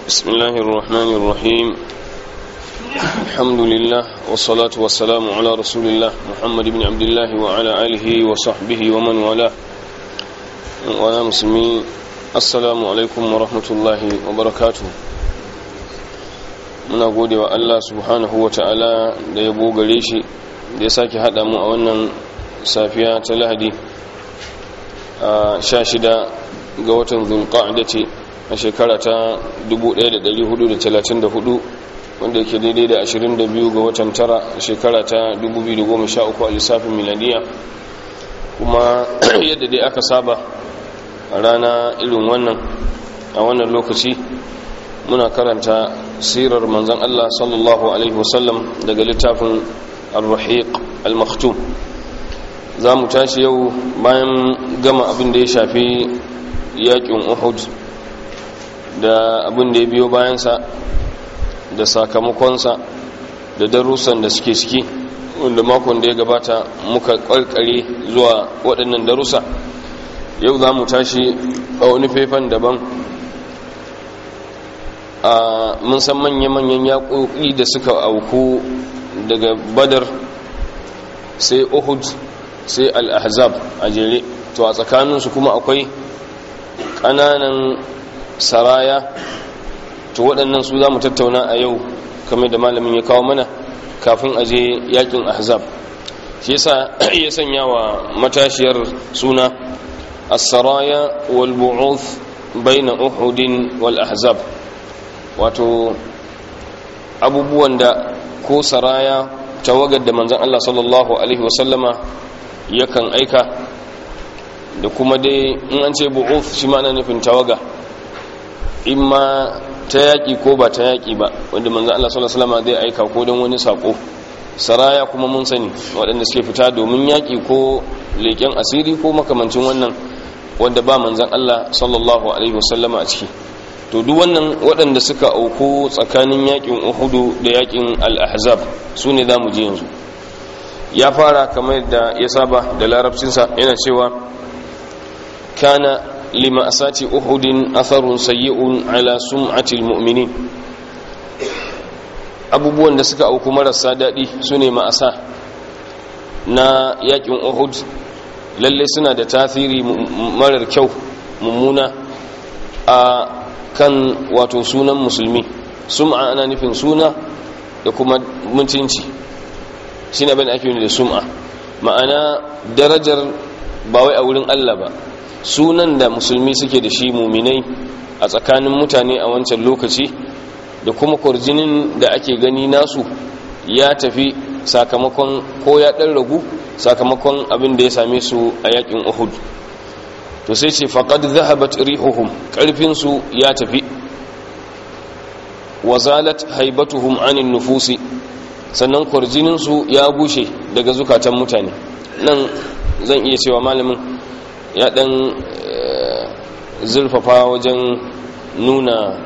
بسم الله الرحمن الرحيم الحمد لله والصلاة والسلام على رسول الله محمد بن عبد الله وعلى آله وصحبه ومن والاه وعلى مسلمين السلام عليكم ورحمة الله وبركاته muna gode wa Allah subhanahu wa ta'ala da ya gare shi da ya sake haɗa mu a wannan safiya ta lahadi a sha shida ga watan zulqa'da ce a shekara ta 1434 wanda yake daidai da 22 ga watan tara a shekara ta 2013 a lissafin miladiya kuma yadda dai aka saba a rana irin wannan a wannan lokaci muna karanta sirar manzan Allah sallallahu alaihi wasallam daga littafin al-rahiq al-maktum za mu tashi yau bayan gama abin da ya shafi yakin uhud da abin da ya biyo bayansa da sakamakonsa da darussan da suke ciki wanda makon da ya gabata muka karkare zuwa waɗannan darussa yau za mu tashi a wani faifan daban a mun san manya-manyan yaƙoƙi da suka auku daga badar sai uhud sai al-ahzab a jere to a tsakaninsu kuma akwai ƙananan saraya to waɗannan su za mu tattauna a yau kamar da malamin ya kawo mana kafin a je yakin ahzab shi yasa ya sanya wa matashiyar suna as-saraya wal bu'uth baina uhudin wal ahzab wato abubuwan da ko saraya tawagar da manzon Allah sallallahu alaihi wasallama yakan aika da kuma dai in an ce bu'uth shi ma ana nufin tawaga in ma ta yaƙi ko ba ta yaƙi ba wanda manzan Allah sallallahu alaihi zai aika ko don wani sako saraya kuma mun sani waɗanda suke fita domin yaƙi ko leƙen asiri ko makamancin wannan wanda ba manzan Allah sallallahu alaihi wasallama a ciki to duk wannan waɗanda suka auku tsakanin yaƙin uhudu da yaƙin al-ahzab su ne za mu ji yanzu ya fara kamar da ya saba da larabcinsa yana cewa kana لمأساة أحد أثر سيء على سمعة المؤمنين abubuwan da suka auku marasa daɗi su ne ma'asa na yakin uhud lalle suna da tasiri marar kyau mummuna a kan wato sunan musulmi sum'a ana nufin suna da kuma mutunci shi ne abin ake da sum'a ma'ana darajar ba wai a wurin allah ba sunan da musulmi suke da shi muminai a tsakanin mutane a wancan lokaci da kuma kwarjinin da ake gani nasu ya tafi sakamakon ko ya ɗan ragu sakamakon abin da ya same su a yakin uhud to sai ce faƙad zahabat rihuhum ƙarfinsu ya tafi wazalat haibatuhum anin nufusi sannan kwarjininsu ya bushe daga zukatan mutane nan zan iya cewa malamin ya dan zurfafa wajen nuna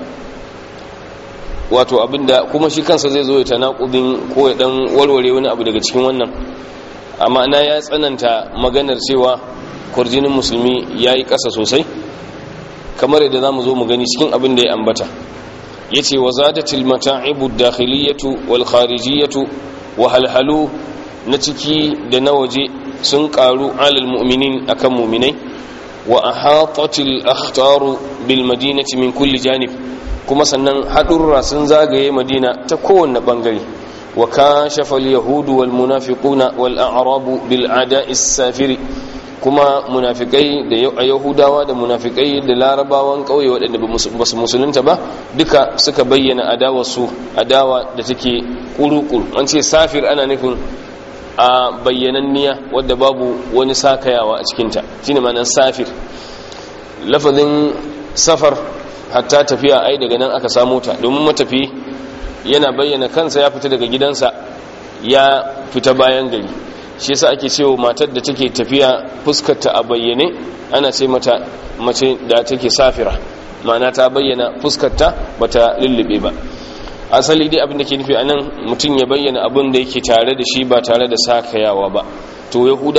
wato abinda kuma shi kansa zai zo ya tanakudin ko ya dan warware wani abu daga cikin wannan amma na ya tsananta maganar cewa kurjinin musulmi ya yi ƙasa sosai kamar yadda za mu zo mu gani cikin abin da ya ambata ya ce wa zadatil mata'ibu dakhiliyatu wal kharijiyatu wa halhalu na ciki da na waje sun karu alal mu'minin akan mu'minai wa ahatatil akhtaru bil madinati min kulli janib kuma sannan hadurra sun zagaye madina ta kowanne bangare wa kashafa al yahudu wal munafiquna wal a'rabu bil ada'i safiri kuma munafikai da yahudawa da munafikai da larabawan kauye waɗanda ba su musulunta ba duka suka bayyana adawarsu adawa da take kurukuru an ce safir ana nufin a bayyananniya wadda babu wani sakayawa a cikinta shi ne manan safir lafazin safar hatta tafiya ai daga nan aka samu ta domin matafi yana bayyana kansa ya fita daga gidansa ya fita bayan gari shi yasa ake cewa matar da take tafiya fuskarta a bayyane ana ce mata mace da take safira ma'ana ta bayyana fuskarta bata lullube ba asali dai abin da ke nufi anan mutum ya bayyana abin da yake tare da shi ba tare da sakayawa ba to yahudawa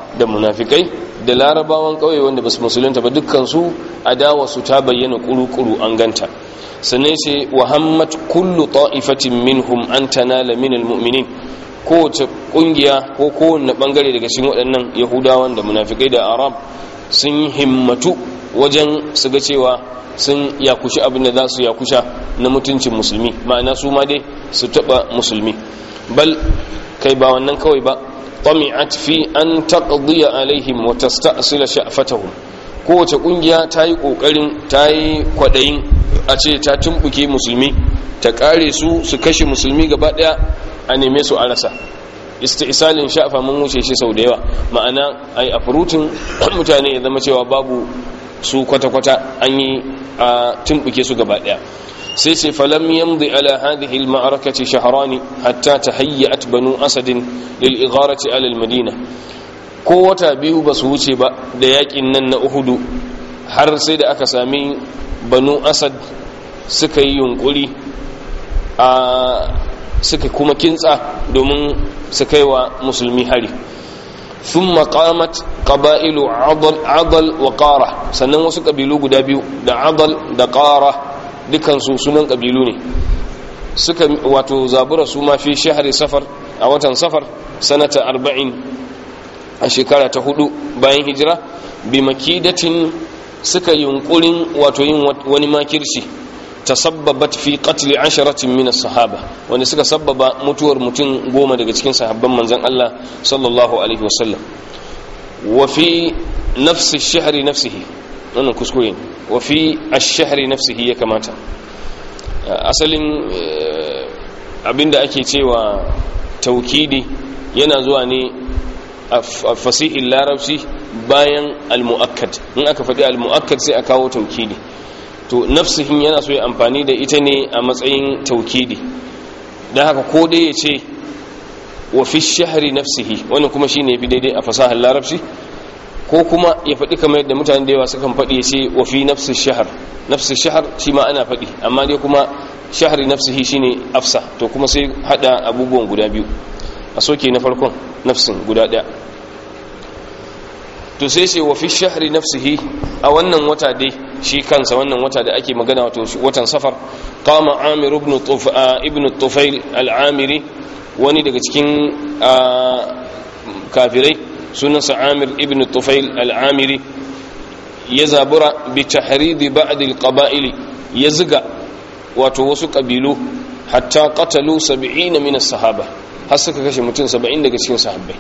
da munafikai da larabawan ƙauye wanda basu musulunta ba dukkan su adawa su ta bayyana kuru-kuru an ganta sannan sai wahammat kullu ta'ifatin minhum an tanala min almu'minin kowace kungiya ko kowanne bangare daga cikin waɗannan yahudawan da munafikai da arab sun yi himmatu wajen su ga cewa sun yakushi abin da za su yakusha na mutuncin musulmi ma'ana su ma dai su taɓa musulmi bal kai ba wannan kawai ba طمعت في أن تقضي عليهم وتستأصل شأفتهم kowace kungiya ta yi kokarin ta yi kwadayin a ce ta tumbuke musulmi ta kare su su kashe musulmi gaba daya a neme su a rasa istisalin sha'afa mun wuce shi sau da yawa ma'ana ai a furutin mutane ya zama cewa babu su kwata-kwata an yi a tumbuke su gaba daya sai ce falam yamdi ala hadhihi al-ma'arakati shahrani hatta tahayyat banu asad lil igharati ala al-madina ko wata biyu ba su wuce ba da yakin nan na uhudu har sai da aka sami banu asad suka yi yunkuri a suka kuma kintsa domin su kai wa musulmi hari ثم قامت قبائل عضل عضل وقارة sannan wasu kabilu guda biyu da adal da qara dukansu sunan kabilu ne suka wato zabura su ma fi shahri safar a watan safar sanata 40 a shekara ta hudu bayan hijira bi makidatin suka yunkurin wato yin wani makirci tasabbabat fi qatl asharatin min as-sahaba wanda suka sabbaba mutuwar mutum goma daga cikin sahabban manzon Allah sallallahu alaihi wasallam wa fi nafsi ash-shahr nafsihi wannan kuskure wa fi ash-shahr nafsihi ya kamata asalin abinda ake cewa taukidi yana zuwa ne a fasihin larabci bayan al-mu'akkad in aka faɗi al-mu'akkad sai a kawo taukidi to nafsihin yana so ya amfani da ita ne a matsayin taukidi don haka ko dai ya ce wa fi shahari nafsihi wani kuma shi ne fi daidai a fasahar larabci ko kuma ya faɗi kamar yadda mutane da yawa sukan faɗi ya ce wa fi nafsi shahar nafsi shahar shi ma ana faɗi amma dai kuma shahari nafsihi shi ne afsa to kuma sai haɗa abubuwan guda biyu a soke na farkon nafsin guda ɗaya to sai ce wa fi shahri nafsihi a wannan wata dai shi kansa wannan wata da ake magana wato watan safar qama amir ibn ibn tufail al-amiri wani daga cikin kafirai sunansa amir ibn tufail al-amiri ya zabura bi tahridi ba'd al-qaba'il ya ziga wato wasu kabilu hatta qatalu 70 min as-sahaba har suka kashe mutum 70 daga cikin sahabbai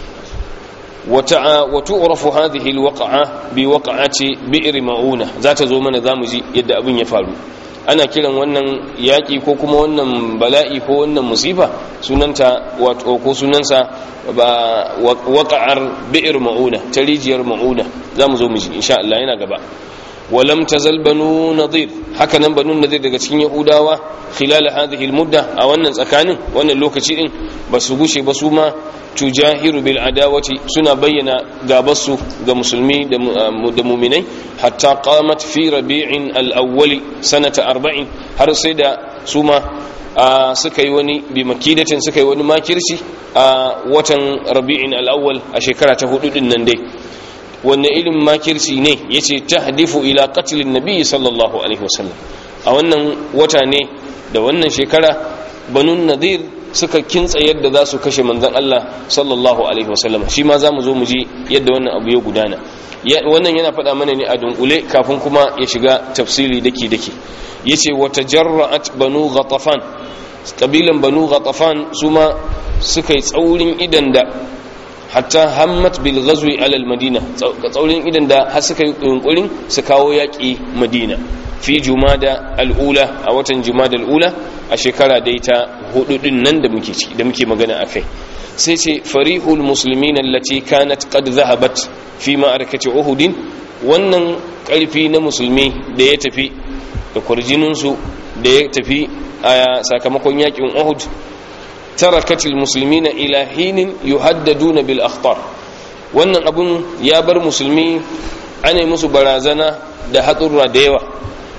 وتعرف هذه الوقعة بوقعة بئر معونة ذات زومنا زامجي يد أبن يفعلوا ana kiran wannan yaƙi ko kuma wannan bala'i ko wannan musifa sunanta wato ko sunansa ba waƙa'ar bi'ir ma'una ta rijiyar ma'una za mu zo mu ji insha Allah yana gaba walam tazal banu nadir haka nan banu nadir daga cikin yahudawa khilal hadhihi almudda a wannan tsakanin wannan lokaci din ba su gushe ba su ma tujahiru bil adawati suna bayyana gabarsu ga musulmi da muminai hatta qamat fi rabi'in al-awwali sanata 40 har sai da su ma suka yi wani bi makidatin suka yi wani makirci a watan rabi'in al-awwal a shekara ta hudu din nan dai wanne irin makirci ne yace tahdifu ila qatlin nabi sallallahu alaihi wasallam a wannan wata ne da wannan shekara banun nadir suka kintsa yadda za su kashe manzan Allah sallallahu alaihi wasallam shi ma za mu zo mu ji yadda wannan abu ya gudana wannan yana faɗa mana ne a dunkule kafin kuma ya shiga tafsiri dake dake yace wa tajarra'at banu ghatafan kabilan banu ghatafan su ma suka yi tsaurin idan da hatta hammat bil ghazwi ala al madina tsaurin idan da har suka yi yunkurin su kawo yaki madina fi jumada al'ula a watan jumada al'ula a shekara dai ta hudu din nan da muke da muke magana akai sai ce farihul muslimin allati kanat qad zahabat fi ma'arakati uhud wannan karfi na musulmi da ya tafi da kurjinin su da ya tafi a sakamakon yakin uhud tarakatil muslimina ila hinin yuhaddaduna bil akhtar wannan abun ya bar musulmi ana musu barazana da hatsurra da yawa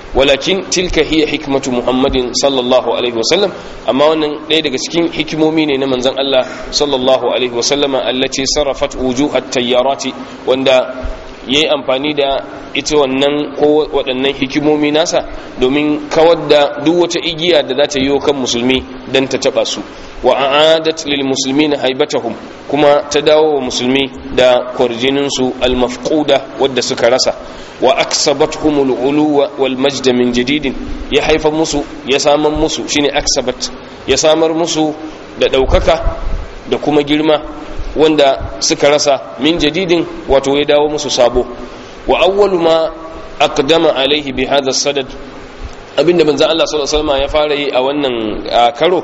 walakin tilka hiya hikmatu muhammadin sallallahu alaihi wasallam amma wannan ɗaya daga cikin hikimomi ne na manzon Allah sallallahu alaihi wasallama allati sarrafat wujuhat tayyarati wanda yayi amfani da ita wannan ko waɗannan hikimomi nasa domin kawar da duk wata igiya da za ta yi kan musulmi dan ta taba su wa a'adat lil muslimina haibatahum kuma ta dawo wa musulmi da kwarjinin su al mafquda wadda suka rasa wa aksabathum al uluwa wal majd min jadidin ya haifa musu ya samar musu shine aksabat ya samar musu da daukaka da kuma girma wanda suka rasa min jadidin wato ya dawo musu sabo wa awwalu ma aqdama alaihi bi hadha sadad abinda manzo Allah sallallahu alaihi wasallam ya fara yi a wannan karo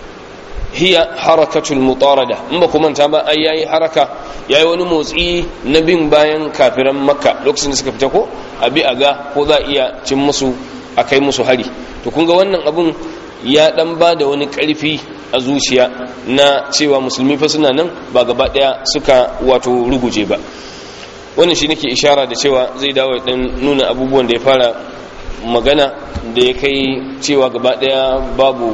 hiya harakatul mutarada in ba kuma ta ba ai yayi haraka yayi wani motsi na bin bayan kafiran makka lokacin da suka fita ko abi aga ko za iya cin musu akai musu hari to kun ga wannan abun ya dan ba da wani karfi a zuciya na cewa musulmi fa suna nan ba gaba daya suka wato ruguje ba wannan shi nake ishara da cewa zai dawo dan nuna abubuwan da ya fara magana da ya kai cewa gaba daya babu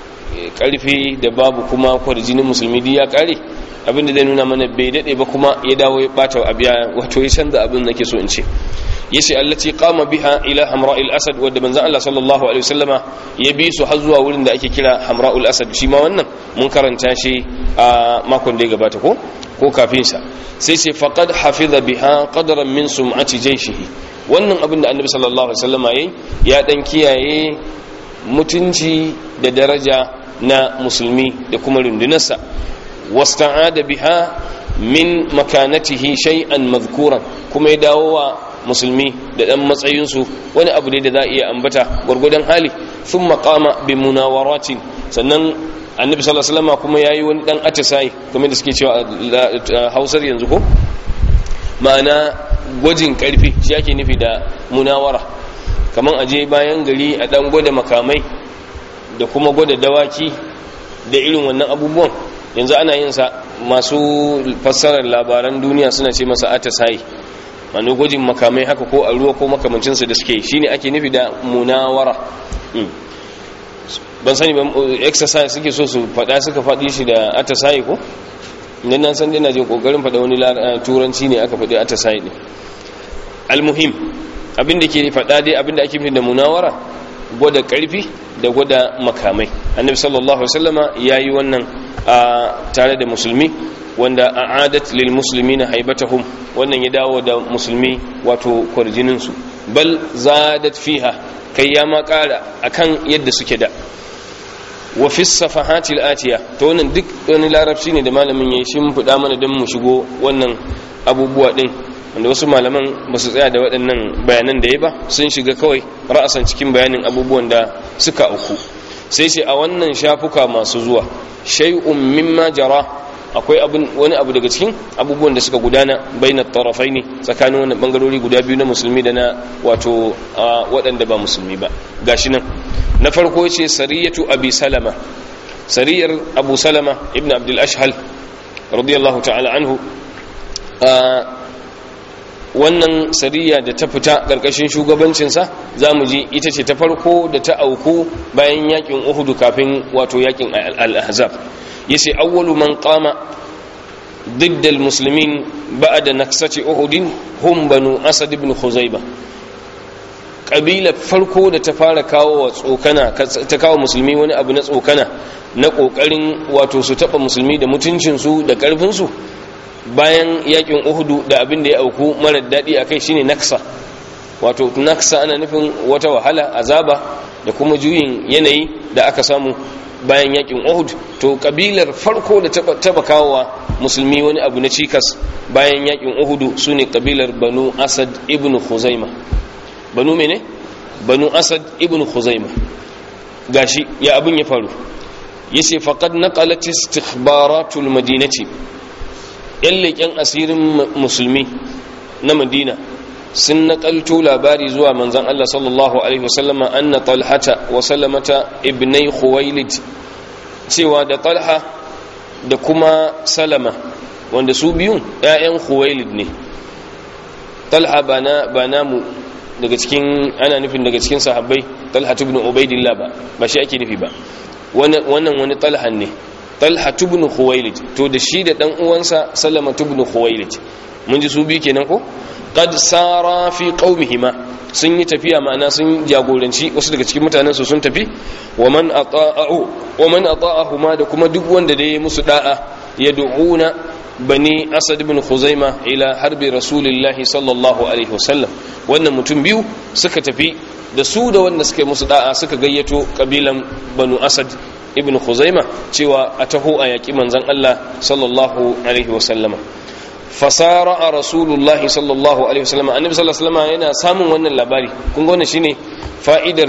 karfi da babu kuma kwarjinin musulmi duk ya kare abinda zai nuna mana bai dade ba kuma ya dawo ya bata abiya wato ya canza abin nake so in ce yace allati qama biha ila hamra'il asad wadda manzon Allah sallallahu alaihi wasallama ya bi su har zuwa wurin da ake kira hamra'ul asad shi ma wannan mun karanta shi a makon da ya gabata ko ko kafin sa sai sai faqad hafiza biha qadran min sum'ati jayshihi wannan abin da annabi sallallahu alaihi wasallama yayi ya dan kiyaye mutunci da daraja na musulmi da kuma rundunarsa wasta'ada biha min makanatihi shay'an madhkuran kuma ya dawo wa musulmi da dan matsayinsu wani abu ne da za a iya ambata gwargwadon hali sun makama bi munawaratin sannan annabi sallallahu alaihi wasallam kuma yayi wani dan atisai kamar da suke cewa hausar yanzu ko ma'ana gwajin karfi shi ake nufi da munawara kamar aje bayan gari a dan gwada makamai da kuma gwada dawaki da irin wannan abubuwan yanzu ana yin sa masu fassarar labaran duniya suna ce masa atisai wani gwajin makamai haka ko a ruwa ko makamancinsa da suke shine ake nufi da munawara ban sani ban exercise suke so su faɗa suka faɗi shi da atasayi ko idan na san dina jin kokarin faɗa wani turanci ne aka faɗi atasayi ne almuhim abinda ke faɗa dai abinda ake nufi da munawara gwada ƙarfi da gwada makamai annabi sallallahu alaihi wasallama yayi wannan tare da musulmi wanda a'adat lil muslimina haibatahum wannan ya dawo da musulmi wato kwarjinin su bal zadat fiha kai ya ma kara akan yadda suke da wa fi safahatil atiya to wannan duk wani larabci ne da malamin yayi shin fuda mana dan mu shigo wannan abubuwa din wanda wasu malaman ba su tsaya da waɗannan bayanan da ya ba sun shiga kawai ra'asan cikin bayanin abubuwan da suka auku sai ce a wannan shafuka masu zuwa shay'un mimma jara akwai wani abu daga cikin abubuwan da suka gudana bainar tarafai ne tsakanin wani bangarori guda biyu na musulmi da na wato waɗanda ba musulmi ba gashi nan na farko ce sariyatu abi salama sariyar abu salama ibn abdul ashhal radiyallahu ta'ala anhu wannan sariya da ta fita ƙarƙashin shugabancinsa za mu ji ita ce ta farko da ta auku bayan yakin uhudu kafin wato yakin al-ahzab yace awwalu man qama ضد المسلمين بعد نكسة أحد هم بنو أسد بن خزيبة قبيلة فرقو da ta fara kawo tsokana ta kawo musulmi wani abu na tsokana na kokarin wato su taba musulmi da mutuncin su da karfin su bayan yakin Uhudu da abin da ya auku mara dadi akai shine naksa wato naksa ana nufin wata wahala azaba da kuma juyin yanayi da aka samu bayan yakin Uhud to kabilar farko da taba kawowa musulmi wani abu na cikas bayan yakin Uhud sune kabilar Banu Asad ibn Khuzaima Banu mene Banu Asad ibn Khuzaima gashi ya abun ya faru yace faqad naqalat istikhbaratul madinati yan leƙen asirin musulmi na Madina sun naƙalto labari zuwa manzan Allah sallallahu Alaihi wasallama an na talhata wa salamata ibnai khuwailid cewa da talha da kuma salama wanda su biyun ‘ya'yan khuwailid ne talha ba namu daga cikin ana nufin daga cikin sahabbai talha ibn ubaidillah ba ba shi ake nufi ba wannan wani talhan ne talha ibn khuwailid to da shi da dan uwansa salama ibn khuwailid mun ji su biyu kenan ko qad sara fi qaumihima sun yi tafiya ma'ana sun jagoranci wasu daga cikin mutanen su sun tafi wa man ata'ahu wa man ata'ahuma da kuma duk wanda da ya musu da'a yad'una bani asad ibn khuzaima ila harbi rasulillahi sallallahu alaihi wasallam wannan mutum biyu suka tafi da su da wanda suka yi musu da'a suka gayyato kabilan banu asad ibn khuzaima cewa a taho a yaƙi manzan Allah sallallahu alaihi wasallama fasara a rasulullah sallallahu alaihi wasallama annabi sallallahu alaihi wasallama yana samun wannan labari kun ga wannan shine fa'idar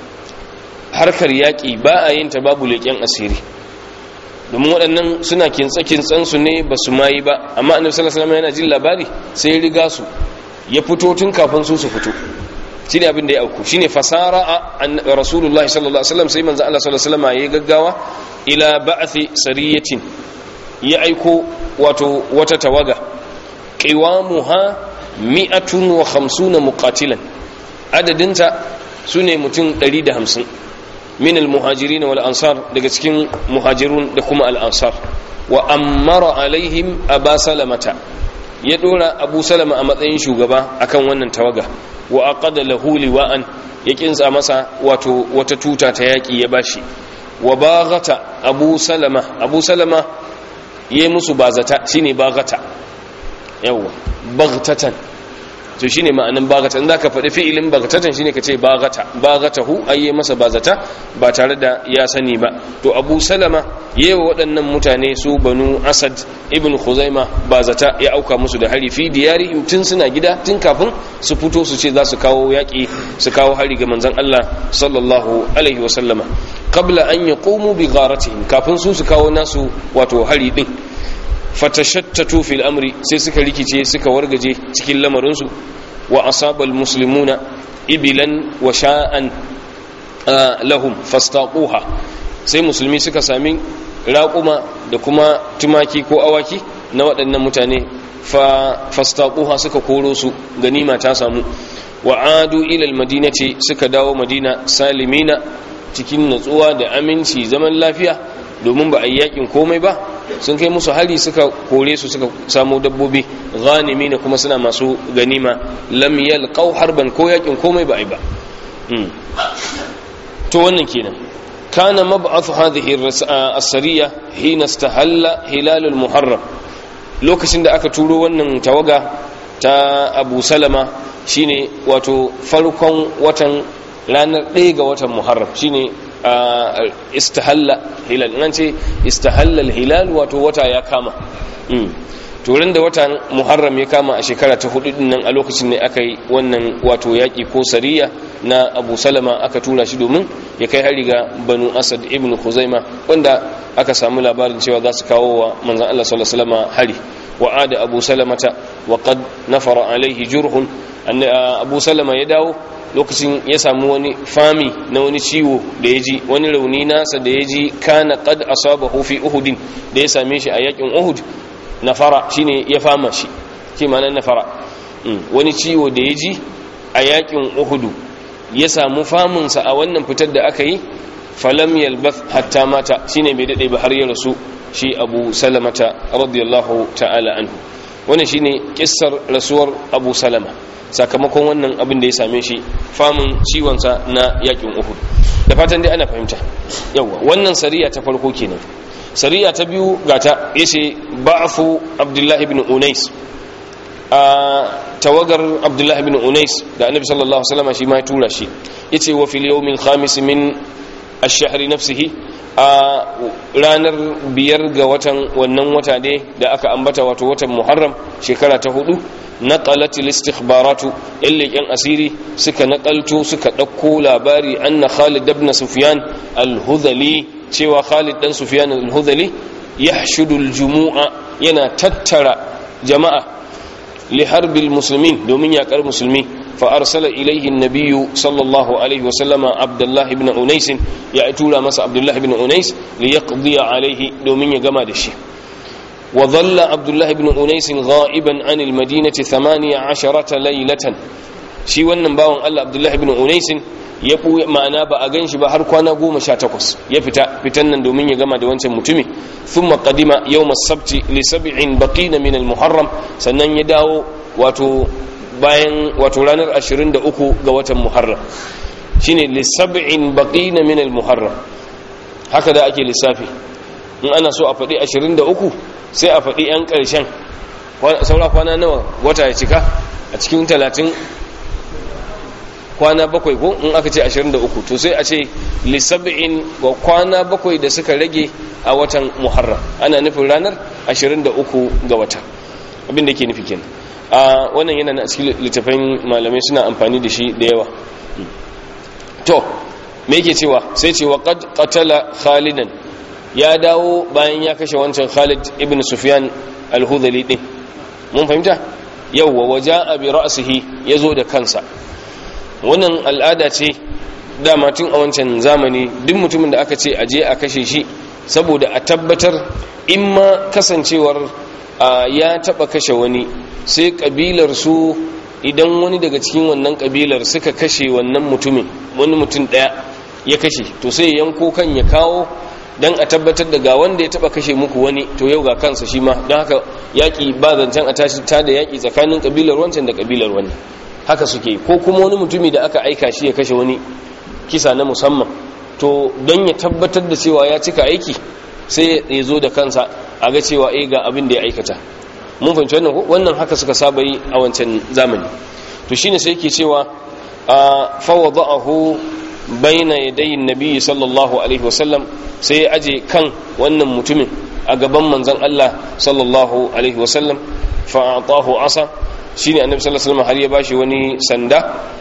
harkar yaƙi ba a yin ta babu leƙen asiri domin waɗannan suna kintsa kintsan su ne ba su mayi ba amma annabi sallallahu alaihi wasallama yana jin labari sai ya riga su ya fito tun kafin su su fito shine abin da ya auku shine fasara a rasulullahi sallallahu alaihi wasallam sai manzo Allah sallallahu alaihi wasallam ya gaggawa ila ba'thi sariyatin ya aiko wato wata tawaga qiwamuha mi'atun wa khamsuna muqatilan adadinta sune mutum 150 min almuhajirin wal ansar daga cikin muhajirun da kuma al ansar wa ammara alaihim aba salamata ya dora abu salama a matsayin shugaba akan wannan tawaga wa aqada lahu liwa'an ya kinsa masa wato wata tuta ta yaki ya bashi wa baghata abu salama abu salama yayi musu bazata shine baghata yawa baghtatan to shine ma'anin baghata in zaka faɗi fi'ilin baghtatan shine kace baghata baghatahu ayye masa bazata ba tare da ya sani ba to abu salama yayi waɗannan mutane su banu asad ibn khuzaima bazata ya auka musu da hari fi diyarihim tun suna gida tun kafin su fito su ce za su kawo yaƙi su kawo hari ga manzon Allah sallallahu alaihi wa sallama qabla an yaqumu bi gharatihim kafin su su kawo nasu wato hari din fatashattatu fil amri sai suka rikice suka wargaje cikin lamarinsu wa asabal muslimuna ibilan wa sha'an lahum fastaquha sai musulmi suka sami raƙuma da kuma tumaki ko awaki na waɗannan mutane fa fastaquha suka koro su ganima ta samu wa adu ila almadinati suka dawo madina salimina cikin natsuwa da aminci zaman lafiya domin ba a yi yakin komai ba sun kai musu hari suka kore su suka samu dabbobi ghanimi ne kuma suna masu ganima lam yalqaw harban ko yakin komai ba ai ba to wannan kenan kana mab'ath hadhihi as-sariya hina istahalla hilal al-muharram lokacin da aka turo wannan tawaga ta Abu Salama shine wato farkon watan ranar 1 ga watan Muharram shine istahalla hilal nan ce istahalla hilal wato wata ya kama turin da watan muharram ya kama a shekara ta hudu din nan a lokacin ne aka yi wannan wato yaƙi ko sariya na abu salama aka tura shi domin ya kai hari ga banu asad ibn khuzaima wanda aka samu labarin cewa za su kawo wa manzan allah sallallahu alaihi wasallam hari wa ada abu salamata wa qad nafara alaihi jurhun abu salama ya dawo lokacin ya samu wani fami na wani ciwo da ya ji wani rauni nasa da ya ji kana qad asabahu fi uhudin da ya same shi a yakin uhud nafara shine ya fama shi ke ma'anar nafara wani ciwo da ya ji a yakin uhudu ya samu famunsa a wannan fitar da aka yi falam yalbath hatta mata shine bai dade ba har ya rasu shi abu salamata radiyallahu ta'ala anhu wannan shine kissar rasuwar abu salama sakamakon wannan abin da ya same shi famun ciwonsa na yakin uhud da fatan dai ana fahimta yawa wannan sariya ta farko kenan sariya ta biyu gata yace ba'fu abdullahi ibn unais a tawagar abdullahi ibn unais da annabi sallallahu alaihi wasallam shi ma ya tura shi yace wa fil yawmil khamis min ash-shahr nafsihi a ranar biyar ga watan wannan wata ne da aka ambata wato watan muharram shekara ta hudu naqalat al-istikhbaratu illiqan asiri suka naqalto suka dauko labari anna Khalid ibn Sufyan al-Hudhali cewa Khalid dan Sufyan al-Hudhali yahshudu al-jumu'a yana tattara jama'a li harbil muslimin domin yakar musulmi fa arsala ilayhi an-nabiy sallallahu alaihi wa sallama Abdullah ibn Unais ya tura masa Abdullah ibn Unais li yaqdi alaihi domin ya gama da shi وظل عبد الله بن أنيس غائبا عن المدينة ثمانية عشرة ليلة shi wannan bawan Allah Abdullah ibn Unaisin ya ɓuya ma'ana ba a gan shi ba har kwana goma sha takwas ya fita fitan nan domin ya gama da wancan mutumi sun maƙadima yau masabci lissabi'in baƙina min al-muharram sannan ya dawo wato bayan wato ranar 23 ga watan muharram shine lissabi'in baƙina min al-muharram haka da ake lissafi in ana so a faɗi 23 sai a faɗi 'yan ƙarshen saura kwana nawa wata ya cika a cikin talatin kwana bakwai ko in aka ce 23 to sai a ce lissab'in wa kwana bakwai da suka rage a watan muharram ana nufin ranar 23 ga wata abin da ke nufi kenan a wannan yana na cikin littafin malamai suna amfani da shi da yawa to me yake cewa sai ce wa qad qatala khalidan ya dawo bayan ya kashe wancan Khalid ibn Sufyan al-Hudhali din mun fahimta yawwa waja'a bi ra'sihi yazo da kansa wannan al'ada ce dama tun a wancan zamani duk mutumin da aka ce aje a kashe shi saboda a tabbatar in ma kasancewar ya taba kashe wani sai kabilar su idan wani daga cikin wannan kabilar suka kashe wannan mutumin wani mutum daya ya kashe to sai yanko kan ya kawo dan a tabbatar da ga wanda ya taba kashe muku wani to yau ga kansa shi ma don haka yaki ba zancen a tashi ta da yaki tsakanin kabilar wancan da kabilar wani haka suke ko kuma wani mutumi da aka aika shi ya kashe wani kisa na musamman to don ya tabbatar da cewa ya cika aiki sai ya zo da kansa a ga cewa eh ga abin da ya aikata mun fahimci wannan ko wannan haka suka saba yi a wancan zamani to shine sai yake cewa fa wada'ahu baina yadayi nabi sallallahu alaihi wasallam sai ya aje kan wannan mutumin a gaban manzon Allah sallallahu alaihi wasallam fa atahu asa shine annabi sallallahu alaihi wasallam har ya bashi wani sanda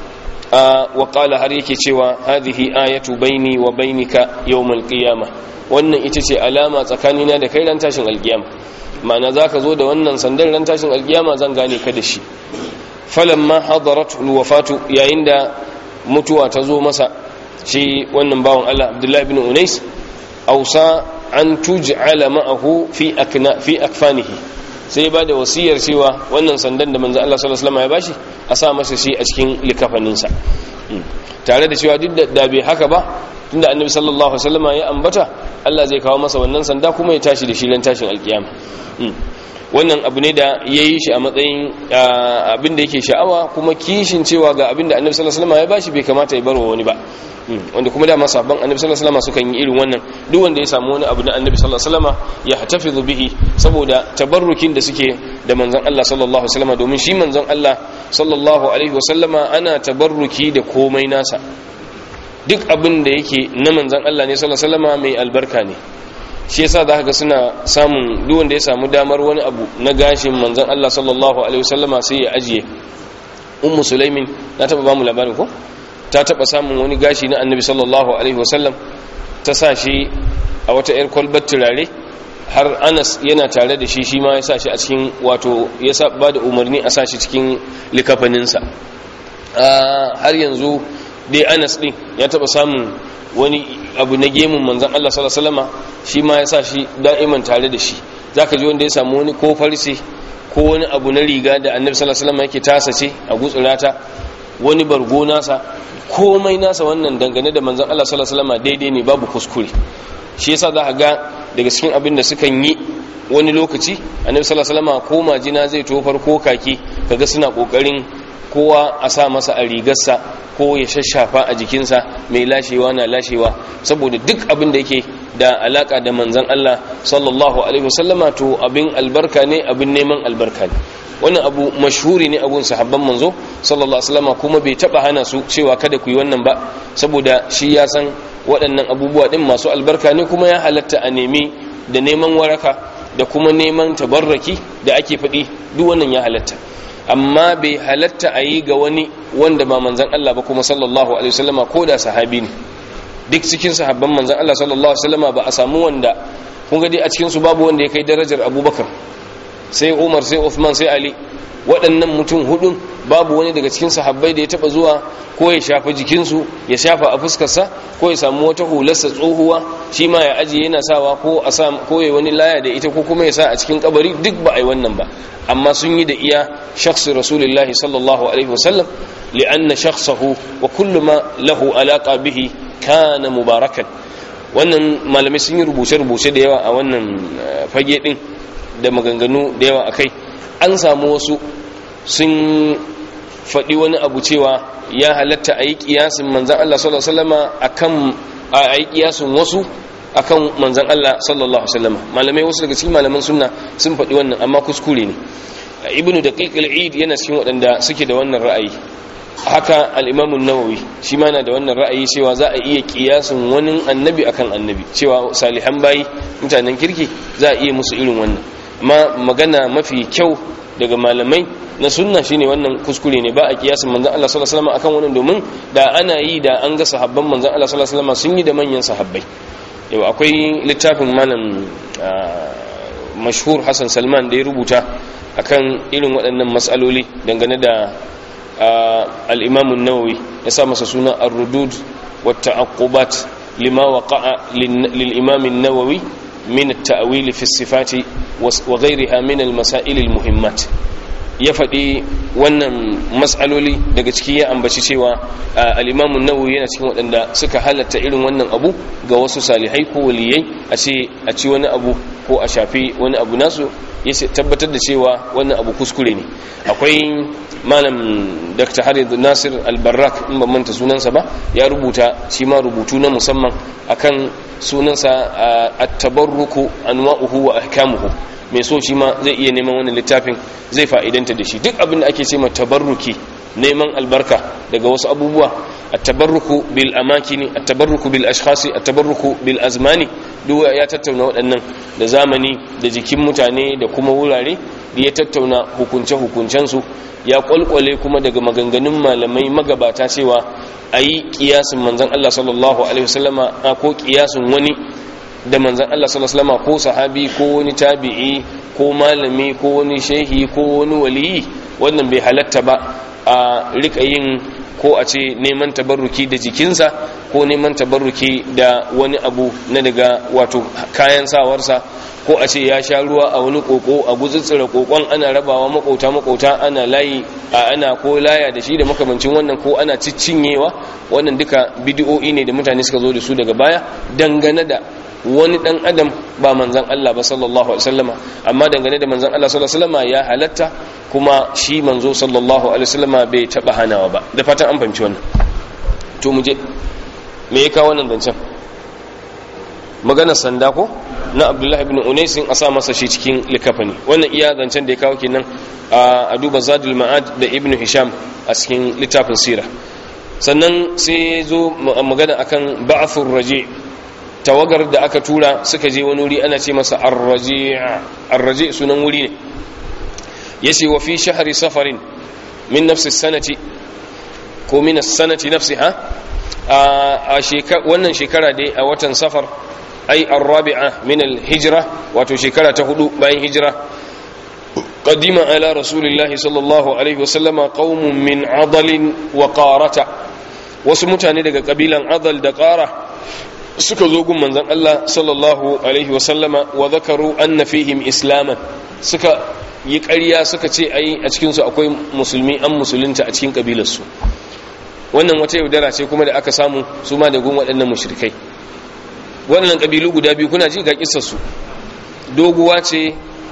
wa qala har yake cewa hadhihi ayatu baini wa bainika yawmal qiyamah wannan ita ce alama tsakanina da kai ran tashin alkiyama ma'ana zaka zo da wannan sandan ran tashin alkiyama zan gane ka da shi falamma hadaratu alwafatu yayin da mutuwa ta zo masa shi wannan bawan Allah Abdullah ibn Unais ausa an tuj'ala ma'ahu fi akna fi akfanihi sai ba da wasiyar cewa wannan sandan da manzo Allah sallallahu alaihi wasallam ya bashi a sa masa shi a cikin likafaninsa tare da cewa duk da bai haka ba tunda annabi sallallahu alaihi wasallam ya ambata Allah zai kawo masa wannan sanda kuma ya tashi da shi ran tashin alkiyama wannan abu ne da ya yi shi a matsayin abin da yake sha'awa kuma kishin cewa ga abin da annabi sallallahu alaihi wasallam ya bashi bai kamata ya barwa wani ba wanda kuma da masabban annabi sallallahu alaihi wasallam sukan yi irin wannan duk wanda ya samu wani abu na annabi sallallahu alaihi wasallam ya hatafizu bihi saboda tabarrukin da suke da manzon Allah sallallahu alaihi wasallam domin shi manzon Allah sallallahu alaihi wasallam ana tabarruki da komai nasa duk abin da yake na manzon Allah ne sallallahu alaihi wasallam mai albarka ne shi yasa za ga suna samun duk wanda ya samu damar wani abu na gashin manzon Allah sallallahu alaihi wasallama sai ya ajiye ummu sulaimin na taba bamu labarin ko ta taba samun wani gashi na annabi sallallahu alaihi wasallam ta sa shi a wata yar kwalbar turare har Anas yana tare da shi shi ma ya sa shi a cikin wato ya sa ba da umarni a sa shi cikin likafaninsa har yanzu dai Anas din ya taba samun wani abu na gemun manzan Allah sallallahu alaihi wasallama shi ma ya sa shi da'iman tare da shi zaka ji wanda ya samu wani ko farce ko wani abu na riga da annabi sallallahu alaihi wasallama yake tasa ce a gutsurata wani bargo nasa komai nasa wannan dangane da manzan Allah sallallahu alaihi wasallama daidai ne babu kuskure shi yasa za ka ga daga cikin abin da sukan yi wani lokaci annabi sallallahu alaihi wasallama ko majina zai tofar ko kaki kaga suna kokarin kowa a sa masa a rigarsa ko ya shashafa a jikinsa mai lashewa na lashewa saboda duk abin da yake da alaka da manzan Allah sallallahu alaihi wasallama to abin albarka ne abin neman albarka ne wannan abu mashhuri ne abun sahabban manzo sallallahu alaihi wasallama kuma bai taba hana su cewa kada ku yi wannan ba saboda shi ya san waɗannan abubuwa din masu albarka ne kuma ya halatta a nemi da neman waraka da kuma neman tabarraki da ake faɗi duk wannan ya halatta amma bai halatta a yi ga wani wanda ba manzan Allah ba kuma sallallahu alaihi wasallama ko da sahabi ne duk cikin sahabban manzan Allah sallallahu alaihi wasallama ba a samu wanda kun ga dai a cikin su babu wanda ya kai darajar Abubakar sai Umar sai Uthman sai Ali waɗannan mutum hudun babu wani daga cikin sahabbai da ya taba zuwa ko ya shafa jikinsu ya shafa a fuskarsa ko ya samu wata hularsa tsohuwa shi ma ya ajiye yana sawa ko a sa ko ya wani laya da ita ko kuma ya sa a cikin kabari duk ba a yi wannan ba amma sun yi da iya shakhsi rasulullahi sallallahu alaihi wasallam li'anna shakhsahu wa kullu ma lahu alaqa bihi kana mubarakan wannan malamai sun yi rubuce-rubuce da yawa a wannan fage din da maganganu da yawa akai an samu wasu sun faɗi wani abu cewa ya halatta a yi ƙiyasin manzan Allah sallallahu Alaihi wasallama akan a yi ƙiyasin wasu akan manzan Allah sallallahu Alaihi wasallama malamai wasu daga cikin malaman sunna sun faɗi wannan amma kuskure ne ibnu da ƙiƙil yana cikin waɗanda suke da wannan ra'ayi haka al'imamun nawawi shi ma na da wannan ra'ayi cewa za a iya ƙiyasin wani annabi akan annabi cewa salihan bayi mutanen kirki za a iya musu irin wannan amma magana mafi kyau daga malamai na sunna shine wannan kuskure ne ba a kiyasin manzon Allah sallallahu alaihi wasallam akan wannan domin da ana yi da an ga sahabban manzon Allah sallallahu alaihi wasallam sun yi da manyan sahabbai yau akwai littafin malam mashhur Hassan Salman da ya rubuta akan irin waɗannan matsaloli dangane da al-Imam an-Nawawi ya sa masa suna ar-rudud wa ta'aqqubat lima waqa'a lil-Imam an-Nawawi min at-ta'wil fi as-sifati wa ghayriha min al-masail al-muhimmat ya faɗi wannan matsaloli daga ciki ya ambaci cewa al'imamun nawawi yana cikin waɗanda suka halatta irin wannan abu ga wasu salihai ko waliyai a ce a ci wani abu ko a shafi wani abu nasu ya tabbatar da cewa wannan abu kuskure ne akwai malam dr harid nasir albarrak in ban manta sunansa ba ya rubuta shi ma rubutu na musamman akan sunansa at-tabarruku anwa'uhu wa ahkamuhu mai so shi ma zai iya neman wannan littafin zai fa'idanta da shi duk abin da ake ce ma tabarruki neman albarka daga wasu abubuwa at-tabarruku bil amakini at-tabarruku bil ashkhasi at-tabarruku bil azmani duk ya tattauna waɗannan da zamani da jikin mutane da kuma wurare da ya tattauna hukunce hukuncen su ya kwalkwale kuma daga maganganun malamai magabata cewa ayi kiyasin manzon Allah sallallahu alaihi wasallama ko kiyasin wani da manzan Allah sallallahu ko sahabi ko wani tabi'i ko malami ko wani shehi ko wani waliyi wannan bai halatta ba a rika yin ko a ce neman tabarruki da jikinsa ko neman tabarruki da wani abu na daga wato kayan sawarsa ko a ce ya sha ruwa a wani koko a gutsitsira kokon ana rabawa makauta makauta ana layi a ana ko laya da shi da makamancin wannan ko ana ciccinyewa wannan duka bidiyo'i ne da mutane suka zo da su daga baya dangane da wani dan adam ba manzan Allah ba sallallahu alaihi wasallama amma dangane da manzan Allah sallallahu alaihi wasallama ya halatta kuma shi manzo sallallahu alaihi wasallama bai taba hanawa ba da fatan an fahimci wannan to mu je me ya kawo wannan zancen magana sanda ko na Abdullahi ibn Unais a sa masa shi cikin likafani wannan iya zancen da ya kawo kenan a duba Zadul Ma'ad da Ibn Hisham a cikin littafin sira sannan sai zo magana akan ba'thur raji' tawagar da aka tura suka je wani wuri ana ce masa arraji sunan wuri ne ya ce wa fi shahari safarin min nafsi sanati ko min sanati nafsi ha a wannan shekara dai a watan safar ai arrabi'a min alhijra wato shekara ta hudu bayan hijira قدم على رسول الله صلى الله عليه وسلم قوم من عضل وقارة وسمتاني daga kabilan adal da qara suka zo gun manzon Allah sallallahu alaihi wasallama wa zakaru anna fihim islaman suka yi ƙarya suka ce ai a cikin su akwai musulmi an musulunta a cikin kabilar su wannan wata yaudara ce kuma da aka samu su ma da gun waɗannan mushrikai waɗannan kabilu guda biyu kuna ji ga kissar su doguwa ce